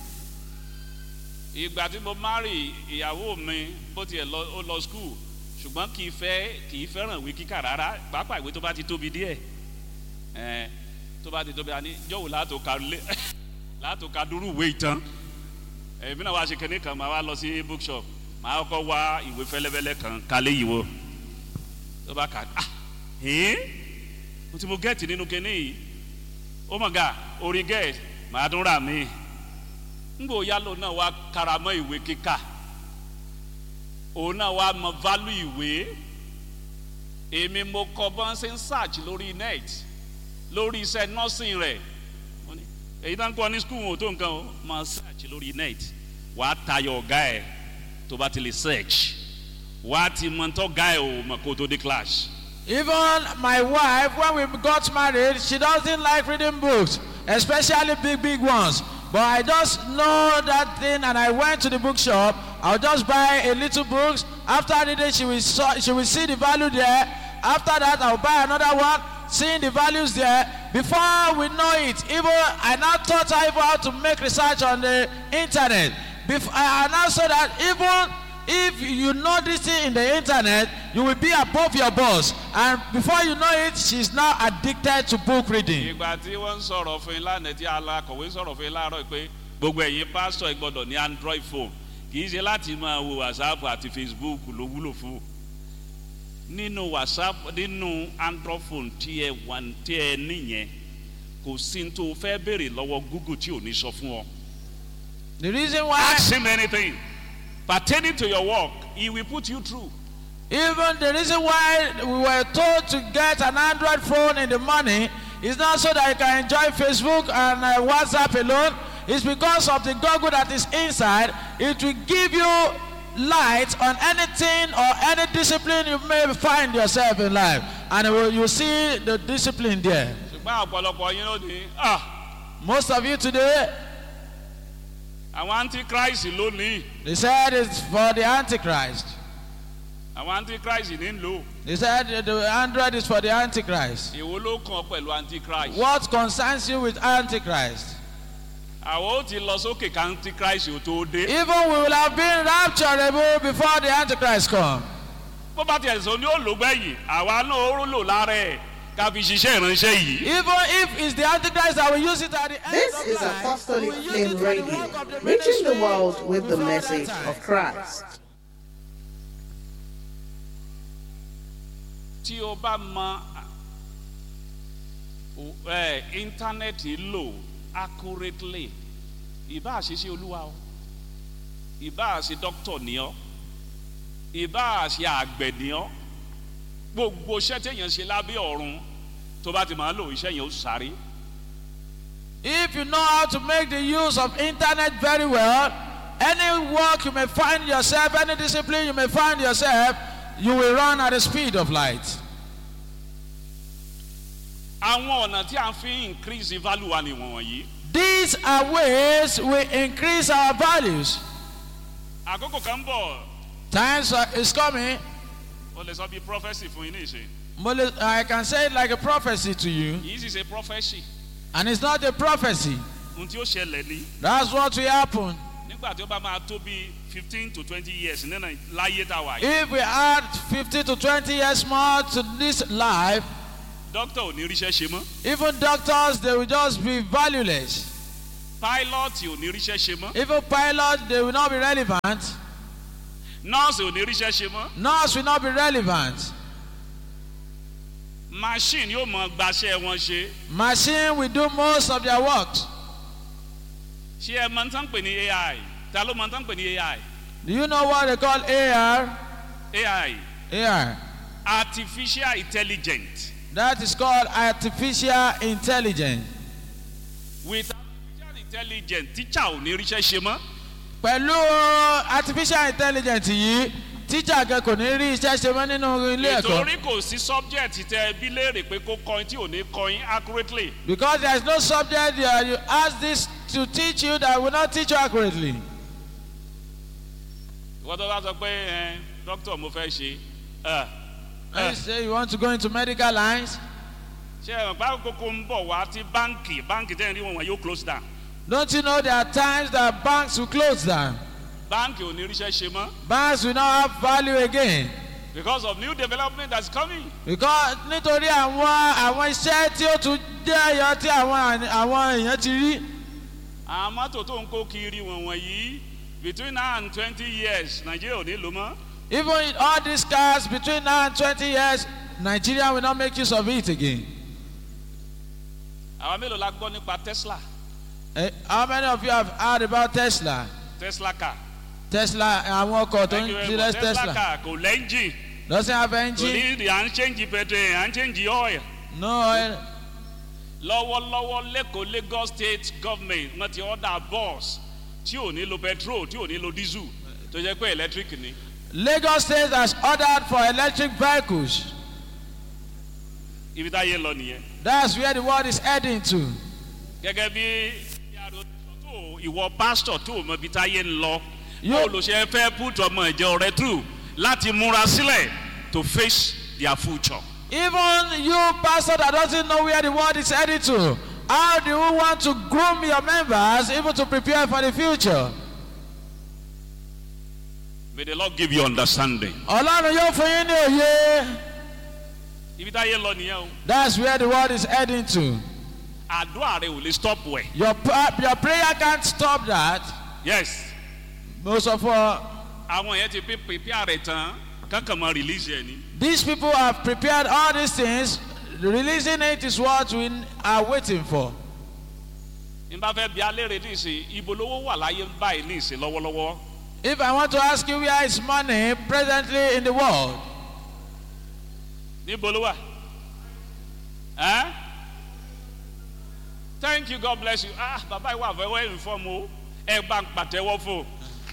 ìgbà tí mo marry ìyàwó mi bó tiẹ̀ lọ ó lọ school ṣùgbọ́n kì í fẹ́ kì í fẹ́ràn ìwé kíkà rárá pàápàá ìwé tó bá ti tóbi díẹ̀ ẹ̀ tó bá ti tóbi àní jọ̀wọ́ látò ka lé látò ka dúró ìwé ìtàn èmi náà wá ṣe kẹ́ni kan máa wá lọ sí bookshop máa kọ́ wá ìwé fẹ́lẹ́fẹ́lẹ́ kan kálé yìí wo tó bá kà á ah ẹ́ẹ́ mo ti mo gẹ́ẹ̀tì nínú kẹ́ni yìí ó mọ̀ ga orí gẹ́ẹ̀tì màá tún rà míì ngbò yálò náà wá karamọ́ ìwé kíkà òun náà wá mọ value ìwé èmi mo kọ bọ́n ṣe ń search lórí net lórí iṣẹ́ nursing rẹ̀ Mo ní, èyí tá ń kọ́ ní school wọn ò tó nǹkan o máa search lórí net wàá tayọ ọ̀gá ẹ̀ tó bá ti lè search wàá ti mọ tó ọ̀gá ẹ̀ ò mọ̀ kó tó dé class.
Even my wife, when we got married, she doesn't like reading books, especially big, big ones. But I just know that thing, and I went to the bookshop. I'll just buy a little books. After reading, she will saw, she will see the value there. After that, I'll buy another one, seeing the values there. Before we know it, even I now taught her even how to make research on the internet. Before, I now saw that even if you know this thing in the internet you will be above your boss and before you know it she's now addicted to book reading
ìgbà tí wọ́n ń sọ̀rọ̀ fún yín lánàá tí alákọ̀wé sọ̀rọ̀ fún yín láàárọ̀ pé gbogbo ẹ̀yin pásítọ̀ ẹ gbọ́dọ̀ ní android phone kì í ṣe láti máa wo whatsapp àti facebook ló wúlò fún nínú whatsapp nínú android phone tí ẹ wà tí ẹ níyẹn kò sí ní tó o fẹ́ béèrè lọ́wọ́ google tí ò ní sọ fún ọ.
the reason why
ask him anything pertaining to your work he will put you through.
even the reason why we were told to get an android phone in the morning is not so that you can enjoy facebook and uh, whatsapp alone it's because of the google that is inside it will give you light on anything or any discipline you may find yourself in life and it will, you see the discipline there
ṣùgbọ́n ọ̀pọ̀lọpọ̀ yín ló ní ah
Most of you today,
àwọn antichrist lónìí
they said it's for the Antichrist.
àwọn antichrist ní ń lò
They said the Android is for the Antichrist.
èwo ló kàn pẹ̀lú antichrist.
What concerns you with Antichrist?
àwọn ó ti lọ sókè ká antichrist ò tó dé.
Even we will have been rapturable before the Antichrist come.
bó bá tiẹ̀ sọ ní olùgbẹ́yìn àwa náà ó lò lára ẹ̀ ká fi ṣiṣẹ́ ìránṣẹ́ yìí.
Even if it's the Antichrist that will use it at the end
This
of
is
life,
Apostolic
we will use
Flame
it for the
Radio,
work of the
reaching the
ministry
world with the
before
message
that time.
of Christ.
tí o bá mọ ẹ íńtánẹ́ẹ̀tì lò accurately ìbá àṣìṣe olúwa o ìbá àṣe dókítà ní ọ ìbá àṣe àgbẹ̀ ní ọ gbogbo iṣẹ́ téèyàn ṣe lábẹ́ ọ̀run tó bá ti máa lò iṣẹ́ yẹn ó sáré.
If you know how to make the use of internet very well, any work you may find yourself, any discipline you may find yourself, you will run at the speed of light.
àwọn ọ̀nà tí a fi increase value wa ni wọ̀nyí.
These are ways we increase our values.
àkókò kan bọ̀
Times are- is coming.
o lè sọ bí prophesy fún yín ní ìṣe
Mole- I can say it like a prophecy to you,
yìí sì ṣe prophesy
and it's not a prophecy.
ohun tí ó ṣẹlẹ̀ ní
That's what will happen.
nígbà tí ó bá máa tó bí fifteen to twenty years nínú láyé tá a wà yìí
If we add 50 to 20 years more to this life,
dókítà ò ní ríṣẹ́ ṣe mọ́
Even doctors, they will just be valueless.
páílọ́ọ̀tì ò ní ríṣẹ́ ṣe mọ́
Even pilots, they will not be relevant.
nọ́ọ̀sì ò ní ríṣẹ́ ṣe mọ́
Nurse will not be relevant.
machine yóò mọ gbaṣẹ́ wọn ṣe
Machine will do most of their works.
ṣé ẹ mọ tán pè ní ai ta ló mọ tán pè ní ai
Do you know what they call AR?
ai
AR.
artificial intelligence
That is called artificial intelligence.
with artificial intelligence teacher ò ní ríṣẹ́ ṣe mọ́
Pẹ̀lú artificial intelligence yìí, teacher kan kò ní rí iṣẹ́ ṣe mọ́ nínú ilé ẹ̀kọ́.
nítorí kò sí subject tẹ bí léèrè pé kó kọyin tí ò ní kọyin accurately
Because there is no subject there, you ask this to teach you that will not teach you accurately.
ìwọ́n tó bá sọ pé ẹ doctor mo fẹ́ ṣe ẹ
When you say you want to go into medical lines,
ṣe ẹ bá kókó ń bọ̀ wá tí báǹkì báǹkì tẹ́yìn rí wọn wọn yóò close down
don't you know there are times that banks will close down?
báǹkì ò ní ríṣẹ́ ṣe mọ́
Banks will not have value again.
because of new development that's coming
Because nítorí àwọn àwọn iṣẹ́ tí ó tún jẹ́ ẹ̀yọ tí àwọn àwọn èèyàn ti rí.
àwọn mọ́tò tó ń kó kiri wọn wọ̀nyí between now and twenty years nàìjíríà ò ní lò mọ́
Even in all these cars between now and twenty years, Nigeria will not make use of it again.
àwọn mélòó la gbọ́ nípa tesla
Eh, how many of you have heard about Tesla?
tesla car
Tesla àwọn ọkọ̀ tó
thank
ń
you very
tirẹ̀
much tesla
Tesla.
car kò lẹ́ńjì
Doesn't have
kò
engine.
ní ìdí à ń change petrol à ń change oil
No oil.
lọ́wọ́lọ́wọ́ lẹ́kọ̀ọ́ lagos state government wọ́n ti order bus tí ò ní lo petrol tí ò ní lo diesel tó jẹ́ pé electric ni
Lagos State has ordered for electric vehicles.
ibi táyé lọ nìyẹn
That's where the world is heading to.
gẹ́gẹ́ bí yàrá tó ìwọ pásítọ̀ tó mọ ibi táyé ń lọ
Yóò-
yóò lọ ṣe fẹ́ put ọmọ ìjọ rẹ through láti múra sílẹ̀ to face their future.
Even you, pastor, that doesn't know where the world is heading to, how do you want to groom your members even to prepare for the future?
may the lord give you understanding.
Ọlọ́run yóò fún yín ní òye.
ibi táyé lọ nìyẹn o
That's where the world is heading to.
àdúrà rẹ ò lè stop wẹ̀.
Your, pra- your prayer can't stop that.
yes
Most of all,
àwọn yẹn ti pé prepare rẹ tán kankan mọ release ẹ ni.
these people have prepared all these things. Releasing it is what we are waiting for.
n bá fẹ́ bí alẹ́ rẹ níìsín ibo lówó wà láyé báyìí níìsín lọ́wọ́lọ́wọ́.
If I want to ask you where is money presently in the world,
níbo ló wà. ẹ́ thank you god bless you ah bàbá ìwà àfẹwọ́ inform o ẹ bá ń pàtẹ́wọ́ fún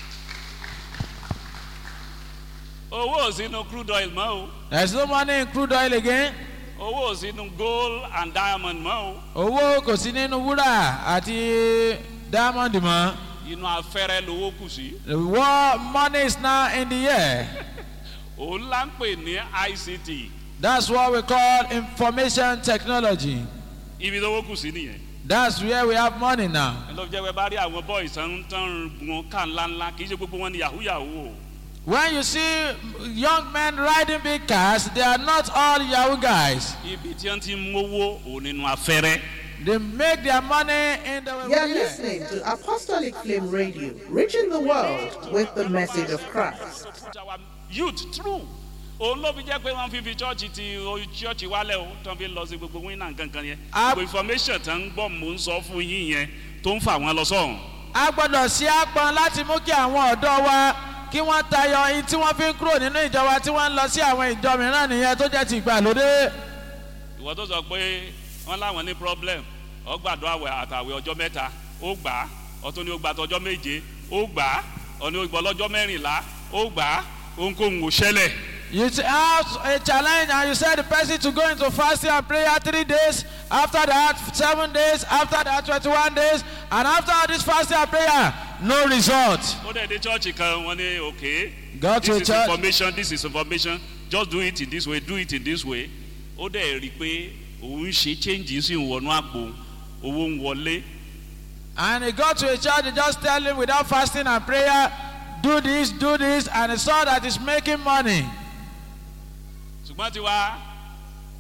o. owó ò sínú crude oil mọ́ o
there's no money in crude oil again.
owó ò sínú gold and diamond mọ́ o
Owó kò sí nínú wúrà àti diamond mọ́.
inú afẹ́rẹ́ lowó kù sí.
The war money is now in the air.
òun là ń pè ní ict
That's what we call information technology.
ibi lowó kù sí nìyẹn.
That's where we have money now.
ẹ lọ jẹ́ pé bá rí àwọn boys tán tán gun ká ńláńlá kì í ṣe gbogbo wọn ni yahoo yahoo o.
When you see young men riding big cars, they are not all Yahoo guys.
ibi tí wọ́n ti ń mówó òun nínú afẹ́rẹ́.
They make their money in the
You are listening to Apostolic Flame Radio, reaching the world with the message of Christ.
put our youth through. òun ló fi jẹ́ pé wọ́n fi fi chọ́ọ̀chì ti chọ́ọ̀chì wálẹ̀ o tó ń fi lọ sí gbogbo wíńnà kankan yẹn.
Ah.
gbogbo information tó ń gbọ́ mò ń sọ fún yín yẹn tó ń fà wọ́n lọ sọ́hùn.
A gbọ́dọ̀ sí àpọn láti mú kí àwọn ọ̀dọ́ wa kí wọ́n tayọ ihun tí wọ́n fi ń kúrò nínú ìjọ wa tí wọ́n ń lọ sí àwọn ìjọ mìíràn nìyẹn tó jẹ́ ti ìgbàlódé.
ìwọ tó sọ pé wọn láwọn ní problem ọgbàdo àwẹ àtàwẹ ọjọ́ mẹ́ta ó gbà á ọtún ní ó gbà tọjọ́ méje ó gbà á ọní ó gbọ́ lọ́jọ́ mẹ́rìnlá ó gbà á ohunkóhun ò ṣẹlẹ̀
You t- have a challenge and you say the person to go into fasting and prayer three days, after that seven days, after that twenty-one days, and after all this fasting and prayer, no result.
ó dẹ̀ dé chọ́ọ̀chì kan wọn ní okay
Go to
this
a
is
church.
information this is information just do it in this way do it in this way ó dẹ̀ rí i pé òun ṣe change sí ìwọ̀nù àpò owó ń wọlé
And he got to a church, they just tell him without fasting and prayer, do this, do this, and he saw that he's making money.
ṣùgbọ́n tiwa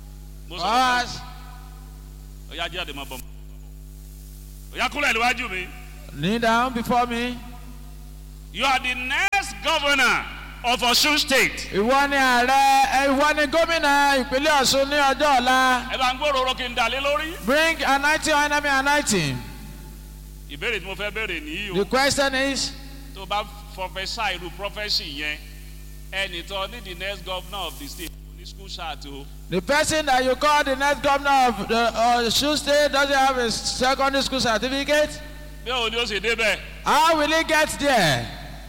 mo
For
sọ
us,
ọ̀yá jáde mọ́ bọ̀ ọ̀yá kúlẹ̀ níwájú mi.
kneel down before me.
you are the next governor of Osun state.
Ìwọ ni ààrẹ, ẹ, ìwọ ni gómìnà ìpínlẹ̀ Ọ̀ṣun ní ọjọ́ ọ̀la.
ẹ bá ń gbòòrò kí n dà lé lórí.
Bring anointing on enemy anointing.
ìbéèrè tí mo fẹ́ béèrè nìyí
The
o
question is,
tó bá fọfẹsà irú prọfẹsì yẹn ẹnì tó ní the next governor of the state kò ní school ṣáàtì o.
the person that you call the next governor of the uh, Osun state doesn't have a secondary school certificate?
bí òun ni ó ṣe débẹ̀
How will he get there?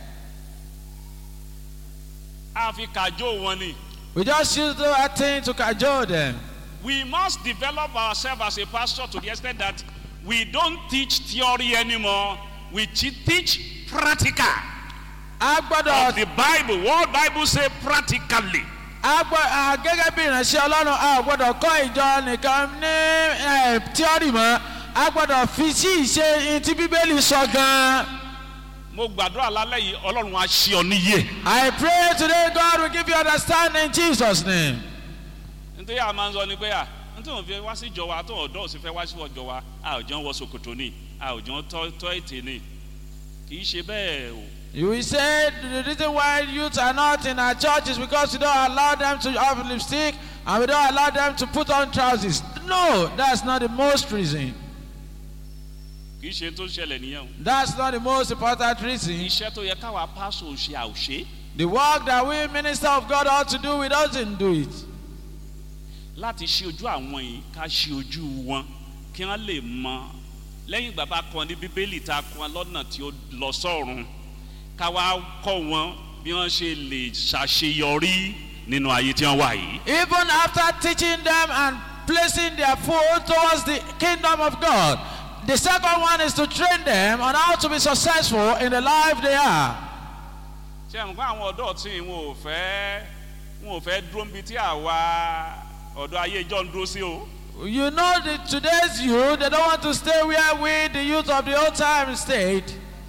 á fi kàjó wọn ni.
We just use that thing to cajole them.
we must develop ourselves as a pastor to the extent that we don't teach theory anymore we te- teach practical
A
of
gbọ́dọ̀
the bible what bible say practically.
a gbọ́ a gẹ́gẹ́ bí ìránṣẹ́ ọlọ́run a ò gbọ́dọ̀ kọ́ ìjọ nìkan ní eh, tíọ́rì mọ́ a gbọ́dọ̀ fi sí ìṣe ihun tí bíbélì sọ gan-an.
mo gbàdúrà lálẹ́ yìí ọlọ́run á ṣe ọ níyè.
I pray today God will give you understanding in Jesus name.
nítorí àwọn máa ń sọ ni pé à nítorí òun fi wá sí ìjọ wa tó ọ̀dọ́ òsì fẹ́ wá sí ìjọ wa a ò jọ ń wọ ṣòkòtò ni a ò jọ ń tọ́ tọ́ ètè ni kì í ṣe bẹ́ẹ̀ o.
You will say the reason why youths are not in our church is because we don't allow them to have lipstick and we don't allow them to put on trousers. No, that's not the most reason.
kì í ṣe tó ṣẹlẹ̀ nìyẹn o.
That's not the most important reason.
iṣẹ́ tó yẹ káwa pásò ṣe àwòṣe
The work that we minister of God ought to do, we doesn't do it.
láti ṣe ojú àwọn yìí ká ṣe ojú wọn kí wọ́n lè mọ lẹ́yìn ìgbà bá kọ́ ní bíbélì tá a kọ́ wọn lọ́nà tí ó lọ sọ́run ká wá kọ́ wọn bí wọ́n ṣe lè ṣàṣeyọrí nínú ayé tí wọ́n wà yìí.
Even after teaching them and placing their foot towards the kingdom of God, the second one is to train them on how to be successful in the life they are.
ṣé àwọn kó àwọn ọ̀dọ́ tí wọn ò fẹ́ wọn ò fẹ́ dúró níbi tí àwa ọ̀dọ́ ayé ìjọ ń dúró sí o.
You know that today's youth, they don't want to stay where we, the youth of the old time, stayed.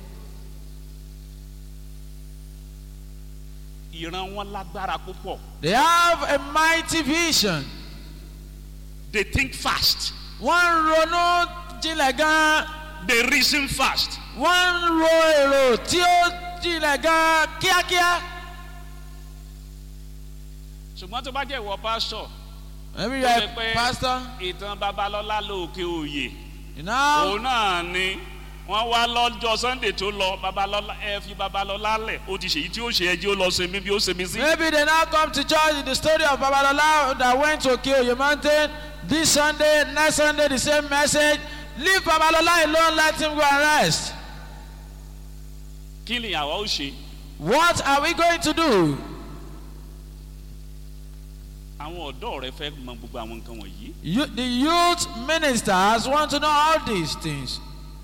ìran wọn lágbára púpọ̀
They have a mighty vision.
they think fast
Wọ́n ń ronú jinlẹ̀ gan.
they reason fast
Wọ́n ń ro èrò tí ó jinlẹ̀ gan kíákíá.
ṣùgbọ́n tó bá jẹ́ ìwọ pásọ̀
Maybe you
tó
are
ṣe
a
pé
pastor.
ìtàn babalọ́lá lóòkè òye
You know,
òun náà ni wọ́n wá lọ́jọ́ sunday tó lọ babalọ́lá ẹ fi babalọ́lá lẹ̀ ó ti ṣèyí tí ó ṣe ẹjẹ́ ó lọ sinmi bí ó sinmi sí.
maybe they now come to church in the story of Babalola that went to Okeoye Mountain this Sunday, next Sunday, the same message. Leave Babalola alone, let him go and rest.
kí ni àwa ó ṣe
What are we going to do?
àwọn ọ̀dọ́ rẹ fẹ́ mọ gbogbo àwọn nǹkan wọ̀nyí.
You, the youth ministers want to know all these things.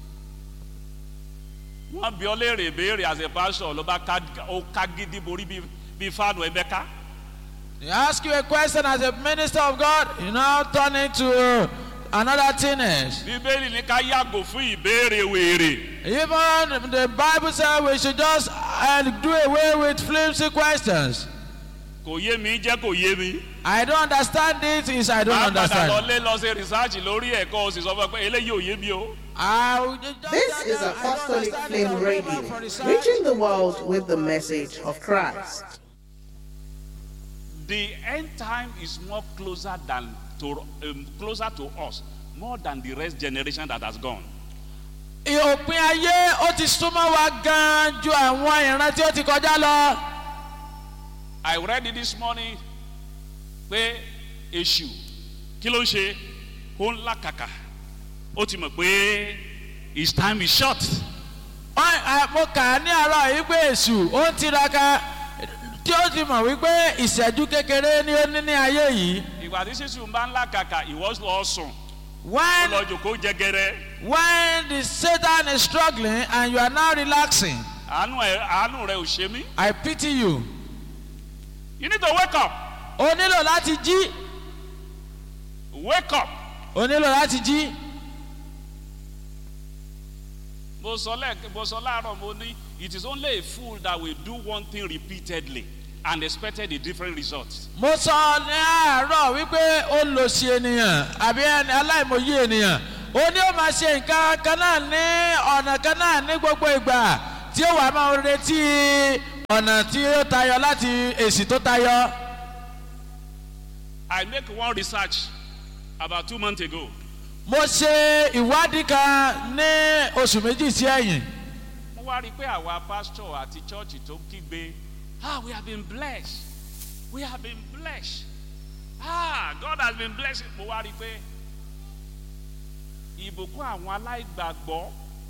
wọ́n bí ọ léèrè béèrè as a pastor ló bá ká ó ká gidi borí bí bí fáànù ẹgbẹ́ ká.
They ask you a question as a minister of God, you now turn into uh, another thing else.
bíbélì ní ká yàgò fún ìbéèrè wèrè.
Even the Bible says we should just uh, do away with flimsy questions.
kò yé mi jẹ́ kò yé mi.
I don't understand it, is I don't
máa padà lọ
understand.
lé lọ ṣe rìsáàjì lórí ẹ̀kọ́ o sì sọ fún ẹ pé eléyìí ò yé mi o.
I will just-
This is Apostolic Flame Radio, reaching the world with the message of Christ.
the end time is more closer than to um, closer to us more than the rest generation that has gone.
Òpin ayé ó ti súnmọ́ wa gan-an ju àwọn ìran tí ó ti kọjá lọ.
I read it this morning pé èṣù kí ló ń ṣe ó ń làkàkà ó ti mọ̀ pé his time is short.
Wọ́n- à, Mo kà á ní àárọ̀ yìí pé èṣù ó ń tiraka tí ó ti mọ̀ wípé ìṣẹ́jú kékeré ni ó ní ní ayé yìí.
ìgbà tí sísù bá ń làkàkà ìwọ lọ sùn ó
When,
lọ jòkó jẹgẹrẹ
when the Satan is struggling and you are now relaxing,
àánú ẹ àánú rẹ ò ṣe mí.
I pity you.
you need to wake up
O nílò láti jí.
wake up.
O nílò láti jí.
mo sọ lẹ́ẹ̀kẹ́ mo sọ láàárọ̀ mo ní it is only a fool that will do one thing repeatedly and expected a different result.
mo sọ ní àárọ̀ wípé olòṣì ènìyàn àbí ẹni aláìmọye ènìyàn ó ní ó máa ṣe nǹkan kan náà ní ọ̀nà kan náà ní gbogbo ìgbà tí ó wà máa retí ọ̀nà tí ó tayọ láti èsì tó tayọ.
I make one research about two months ago.
mo ṣe ìwádìí kan ní oṣù méjì sí ẹ̀yìn.
mo wá rí i pé àwa pastor àti church tó kígbe ah we have been blessed we have been blessed ah God has been blessed mo wá rí i pé ìbùkún àwọn aláìgbàgbọ́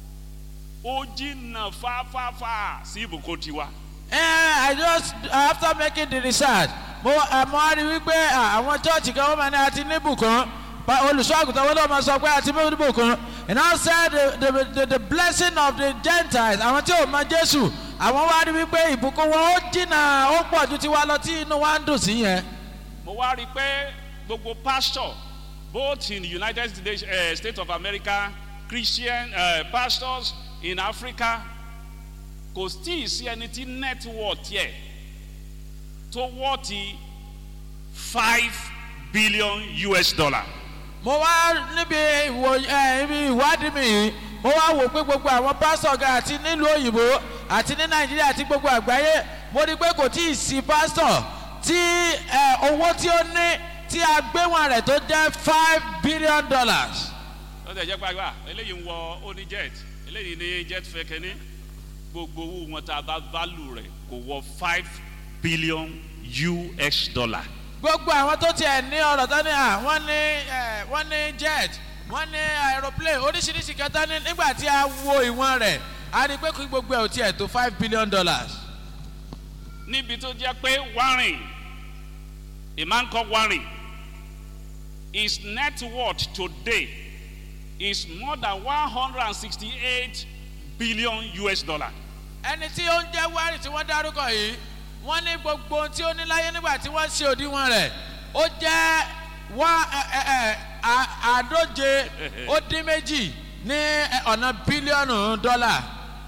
ó jìnnà fáfáfá sí ìbùkún tiwa.
Eh, I just after making the research mo eh, mo wá rí wípé ah, àwọn church kan wọ́n máa ní àti níbùkún pa- olùṣọ́ àgùntàn wọn ló máa sọ pé àti níbùkún and I said the, the, the, the blessing of the gentiles àwọn tí ò mọ Jésù àwọn wá rí wípé ìbùkún wọn ó jìnnà ó pọ̀ ju tiwa lọ tí inú wa ń dùn sí yẹn.
mo wá rí i pé gbogbo pastor both in the united states, uh, states of america christian uh, pastors in africa kò tí ì sí ẹni tí network yẹ tó wọ́ọ̀tì five billion us dollar.
mo wá níbi ìwò ẹ ibi ìwádìí mi yìí mo wá wò pé gbogbo àwọn pásítọ̀ gan àti nílùú òyìnbó àti ní nàìjíríà àti gbogbo àgbáyé mo rí i pé kò tí ì sí pásítọ̀ tí ẹ, owó tí ó ní tí a gbé wọn rẹ̀ tó jẹ́ five billion dollars.
ó tẹ̀ jẹ́ pàgbà eléyìí ń wọ ó ní jet eléyìí ní jet fẹ́ kẹ́ni gbogbo owó wọn tá a bá value rẹ̀ kò wọ five billion us dollar.
gbogbo àwọn tó tiẹ̀ ní ọ̀rọ̀ tó ní à wọ́n ní ẹ, wọ́n ní jet wọ́n ní aeroplane oríṣiríṣi kẹta ní nígbà tí a wo ìwọ̀n rẹ̀ a rí i pé kí gbogbo ẹ̀ ò tiẹ̀ tó five billion dollars.
níbi tó jẹ́ pé warren a man called warren his net worth today is more than one hundred and sixty-eight billion us dollar.
ẹni tí ó ń jẹ́ wárì tí wọ́n dárúkọ yìí wọ́n ní gbogbo ohun tí ó ní láyé nígbà tí wọ́n ṣe òdiwọ̀n rẹ̀ ó jẹ́ wá ẹ, ẹ, ẹ, à- àádóje ó dín méjì ní ẹ, ọ̀nà bílíọ̀nù dọ́là.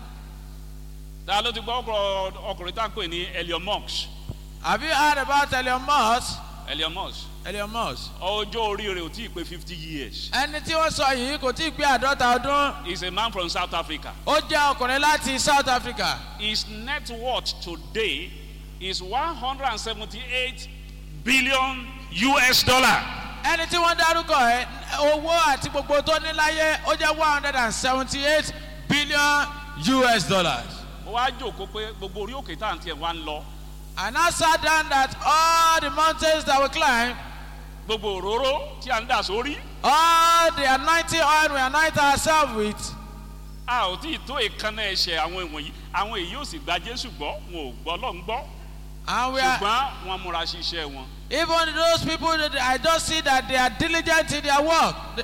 ta ló ti gbọ́ ọkọ̀ ọkùnrin tá à ń pè ní elion musk
have you heard about Elon Musk?
elion musk
Elon Musk.
ọjọ́ orí rẹ̀ ò tí ì pé fifty years
ẹni tí wọ́n sọ yìí kò tí ì pé àádọ́ta ọdún
he is a man from south africa
ó jẹ́ ọkùnrin láti South Africa.
his net worth today is one hundred and seventy-eight billion us dollar.
ẹni tí wọ́n dárúkọ ẹ owó àti gbogbo tó ní láyé ó jẹ́ one hundred and seventy eight billion US dollars.
mo wá jòkó pé gbogbo orí òkè tá à ń tiẹ̀ wá ń lọ
And I sat down that all the mountains that we climb,
gbogbo òróró tí à ń dà sórí
all the anointing oil we anoint ourselves with,
a ò tí ì tó ìkànnà ẹ̀ṣẹ̀ àwọn ìwọ̀nyí àwọn èyí ò sì gba jésù gbọ́ wọn ò gbọ́ lọ́n gbọ́
and we are,
ṣùgbọ́n wọn múra ṣiṣẹ́ wọn.
even those people that I just see that they are diligent in their work. They-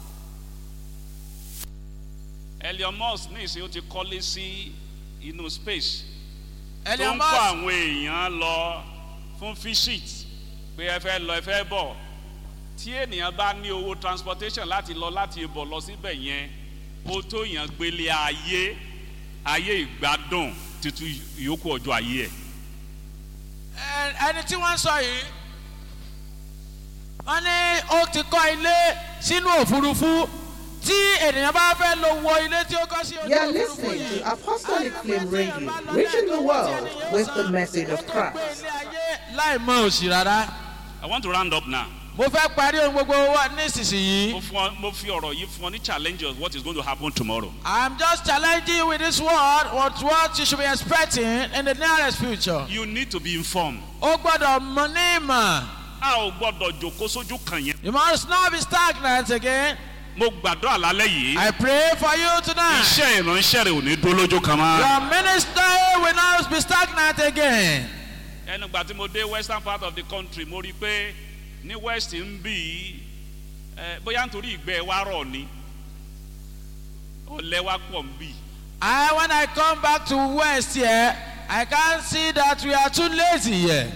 elion musk ní ìsìn ó ti kọ́lé sí inú space tó
Elon
ń kọ́
Musk,
àwọn èèyàn lọ fún visit pé ẹ fẹ́ lọ ẹ fẹ́ bọ̀ tí ènìyàn bá ní owó transportation láti lọ láti bọ̀ lọ síbẹ̀ yẹn ó tó yàn gbélé ayé ayé ìgbádùn títún ìyókù ọjọ́ ayé ẹ̀.
ẹ- ẹni tí wọ́n sọ yìí, wọ́n ní ó ti kọ́ ilé sínú òfurufú tí ènìyàn bá fẹ́ lọ wo ilé tí ó kọ́ sí ojú
You are
òfurufú
listening
yìí.
to Apostolic Flame Radio, reaching the world with the message of Christ.
láì mọ òsì rárá.
I want to round up now.
mo fẹ́ parí ohun gbogbo wa
mo
nísinsìnyí.
fún ọ mo fi ọ̀rọ̀ yìí fún ọ ní challenge of what is going to happen tomorrow.
I'm just challenging you with this word what what you should be expecting in the nearest future.
you need to be informed.
ó gbọ́dọ̀ mọ ní ìmọ̀.
a ò gbọ́dọ̀ jòkó sójú kan yẹn.
you must not be stagnant again.
mo gbàdúrà lálẹ́ yìí.
I pray for you tonight.
iṣẹ́ ìránṣẹ́ rẹ̀ ò ní dúró lójú kan mọ́.
your ministry will not be stagnant again.
ẹnu gbà tí mo dé western part of the country mo rí i pé ní west ń bì í ẹ, bóyá nítorí ìgbẹ́ wa rọ̀ ni ọ̀lẹ́ wa pọ̀ ń bì í.
I when I come back to west here I can see that we are too lazy here.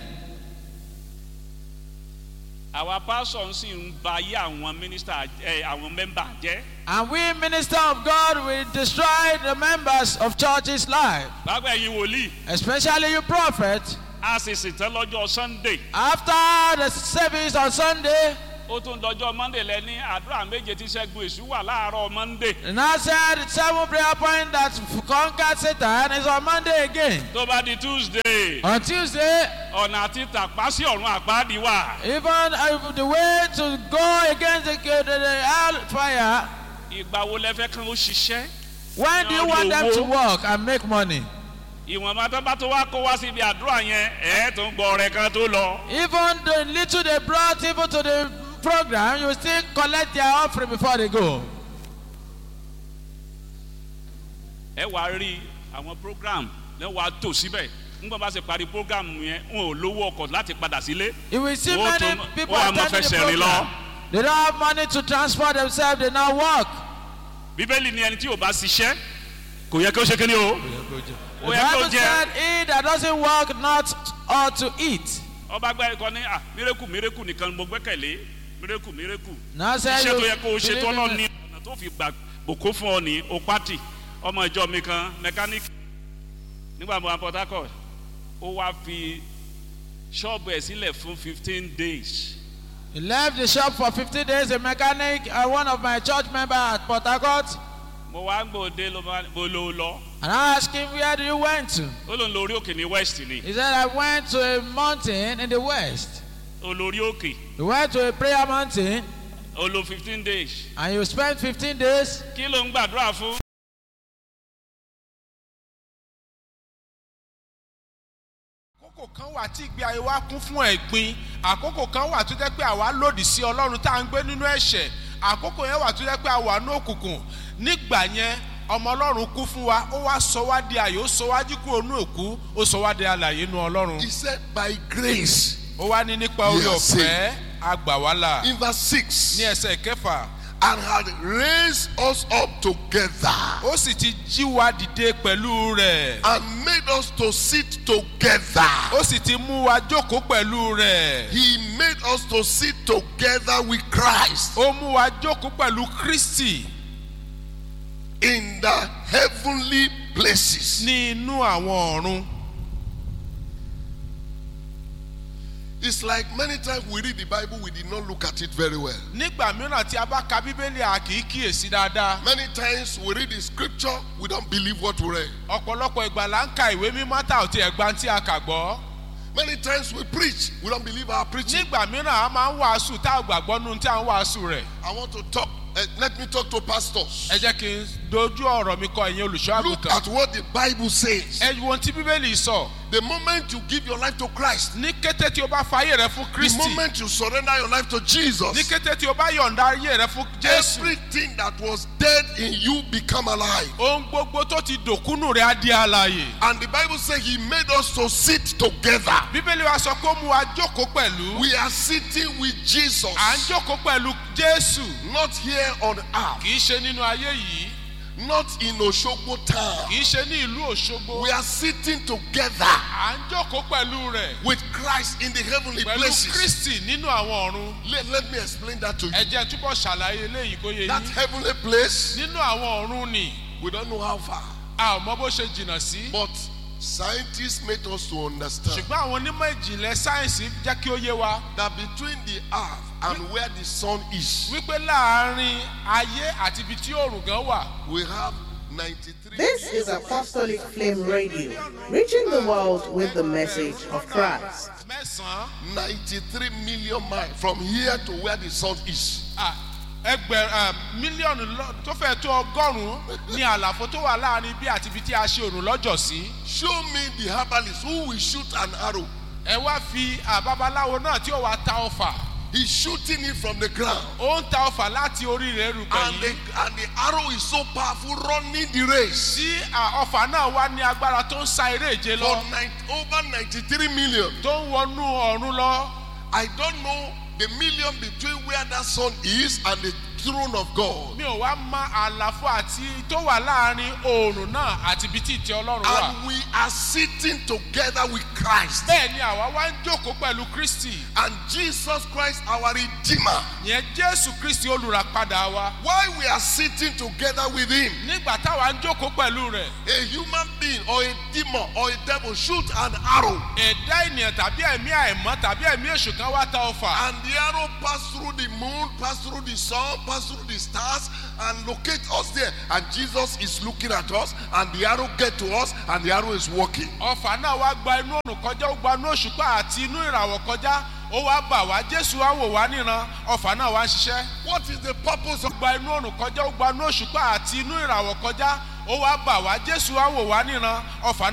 àwa pásọ̀ sì ń ba ayé àwọn mínísítà ẹ àwọn mẹ́mbà jẹ́.
and we minister of God will destroy the members of church's life.
báwo ẹ̀yin wòlíì
especially you prophet.
a sì sì tán lọ́jọ́ sunday
After the service on Sunday,
ó tún dọjọ́ monday lẹ ní àdúrà méje tí ṣẹ́gun èṣù wà láàárọ̀ monday
the now said seven prayer point that conquered Satan is on Monday again.
tó bá di tuesday
On Tuesday,
ọ̀nà àti tàpá sí ọ̀run àpáàdì wà
even uh, the way to go against the, the, the hellfire,
ìgbà wo lẹ fẹ́ kán ó ṣiṣẹ́
when do you want them to work and make money?
ìwọ̀nba tó bá tó wá kó wá síbi àdúrà yẹn ẹ̀ tó ń gbọ́ ọ̀rẹ́ kan tó lọ
Even the little they brought even to the program, you still collect their offering before they go.
ẹ wàá rí àwọn program lẹ wàá tò síbẹ̀ nígbà bá ṣe parí program yẹn wọn ò lówó ọkọ̀ láti padà sílé
You will see
Wọ́n
many
tún-
people
wọ́n á máa
attending the
fẹsẹ̀ rìn lọ.
program. They don't have money to transport themselves, they now walk.
bíbélì ni ẹni tí ò bá ṣiṣẹ́ kò yẹ kí ó ṣe kí ni o
The
ó yẹ kí ó
Bible
jẹ
said, He that doesn't work not ought to eat.
ọba gbẹ ẹkọ ní à mírèkù mírèkù nìkan ni mo gbẹ́kẹ̀lé mírèkù mírèkù
Now said
iṣẹ́
you
tó yẹ kó o ṣe
believe
tó
in
lọ
the-
ní ọ̀nà tó fi gbà bòkó fún ọ ní o pátì ọmọ ìjọ mi kan mẹkáníìkì nígbà mo wà port harcourt ó wá fi ṣọ́ọ̀bù ẹ̀ sílẹ̀ fún fifteen days
He left the shop for 50 days, a mechanic, and one of my church members at Port Harcourt.
mo wá gbòde ló bá mo lò ó lọ
And I asked him, Where do you went to?
ó lòun lórí òkè ní west ni
He said, I went to a mountain in the west.
olórí òkè
You went to a prayer mountain
ó lo fifteen days
and you spent 15 days.
kí ló ń gbàdúrà fún.
àkókò kan wà tí ìgbé ayé wa kún fún ẹ̀gbin àkókò kan wà tó jẹ́ pé àwa lòdì sí ọlọ́run tá à ń gbé nínú ẹ̀ṣẹ̀ àkókò yẹn wà tó jẹ́ pé àwa ní òkùnkùn nígbà yẹn ọmọ ọlọ́run kú fún wa ó wá sọ wá di àyè ó sọ wá jí kúrò ní òkú ó sọ wá di alàyè nínú ọlọ́run
He said, by grace.
ó wá ní nípa orí
Yes,
ọ̀fẹ́ àgbà wá là
In verse 6.
ní ẹsẹ̀ kẹfà
And had raised us up together
ó sì ti jí wa dìde pẹ̀lú rẹ̀
and made us to sit together.
ó sì ti mú wa jókòó pẹ̀lú rẹ̀
He made us to sit together with Christ
ó mú wa jókòó pẹ̀lú kristi
in the heavenly places.
ní inú àwọn ọ̀run.
It's like many times we read the Bible, we did not look at it very well.
nígbà mìíràn tí a bá ka bíbélì a kì í kíyèsí dáadáa
Many times we read the scripture, we don't believe what we read.
ọ̀pọ̀lọpọ̀ ìgbà là ń ka ìwé mímọ́ tá ò ti ẹ̀gbá tí a kà gbọ́
Many times we preach, we don't believe our preaching.
nígbà mìíràn a máa ń wàásù tá ò gbàgbọ́ nínú tí a ń wàásù rẹ̀
I want to talk, uh, let me talk to pastors.
ẹ jẹ́ kí n dojú ọ̀rọ̀ mi kọ ìyẹn olùṣọ́
Look
àgùntàn
at what the Bible says.
ẹ wo ohun tí bíbélì sọ
The moment you give your life to Christ,
ní kété tí o bá fa ayé rẹ fún
the
kristi
moment you surrender your life to
ní
Jesus,
kété tí o bá yọ̀ǹda ayé rẹ fún jésù
everything that was dead in you become alive.
ohun gbogbo tó ti dòkúnù rẹ á di àlàyé
And the Bible says He made us to sit together.
bíbélì wa sọ pé ó mú wa jókòó pẹ̀lú
We are sitting with Jesus,
à ń jókòó pẹ̀lú jésù
not here on earth,
kì í ṣe nínú ayé yìí
not in Oshogbo town.
kì í ṣe ní ìlú òṣogbo
We are sitting together
à ń jókòó pẹ̀lú rẹ̀
with Christ in the heavenly
pẹ̀lú
places.
kristi nínú àwọn ọ̀run
Let, let me explain that to you.
ẹ jẹ́ túbọ̀ ṣàlàyé eléyìí kó yé
That
yín
heavenly place,
nínú àwọn ọ̀run ni
we don't know how far,
a ò mọ bó ṣe jìnnà sí
but scientists made us to understand
ṣùgbọ́n àwọn onímọ̀ ìjìnlẹ̀ sáyẹ̀nsì jẹ́ kí ó yé wa
that between the earth and where the sun is,
wípé láàárín ayé àti ibi tí òòrùn gan wà
we have 93
This is Apostolic Flame Radio, reaching the world with the message of Christ.
mẹ́sàn-án
93 million miles from here to where the sun is.
à, ẹgbẹ̀rún mílíọ̀nù lọ- tó fẹ́ tó ọgọ́rùn-ún ní àlàfo tó wà láàárín bí àti ibi tí a ṣe òrùn lọ́jọ́ sí.
Show me the herbalist who will shoot an arrow.
ẹ wá fi àbábaláwo náà tí ó wàá ta ọfà
He's shooting it from the ground.
ó ń ta ọfà láti orí rẹ̀ rúpẹ̀
And the,
yìí
and the arrow is so powerful, running the race.
tí à, ọfà náà wá ní agbára tó ń sa eré ìje
For
lọ
nine, over 93 million.
tó ń wọnú ọ̀run lọ
I don't know the million between where that sun is and the throne of God.
mi ò wá mọ àlàfo àti tó wà láàrin oòrùn náà àti ibi tí ìtẹ́ ọlọ́run wà.
And we are sitting together with Christ.
bẹ́ẹ̀ ni àwa wá ń jókòó pẹ̀lú kristi
And Jesus Christ, our Redeemer.
yẹn jésù kristi olùràpadà wa.
Why we are sitting together with Him?
nígbà táwa ń jókòó pẹ̀lú rẹ̀
A human being or a demon or a devil shoot an arrow,
ẹ̀dá ènìyàn tàbí ẹ̀mí àìmọ́ tàbí ẹ̀mí èṣù kan wá ta ọfà.
and the arrow pass through the moon, pass through the sun, pass through the stars, and locate us there. And Jesus is looking at us, and the arrow get to us, and the arrow is walking.
ọfà náà wá gba inú òrùn kọjá ó gba inú òṣùpá àti inú ìràwọ̀ kọjá ó wá bà wá jésù wá wò wá níran ọfà náà wá ń ṣiṣẹ́.
What is the purpose of
gba inú òrùn kọjá ó gba inú òṣùpá àti inú ìràwọ̀ kọjá ó wá bà wá jésù wá wò wá níran ọfà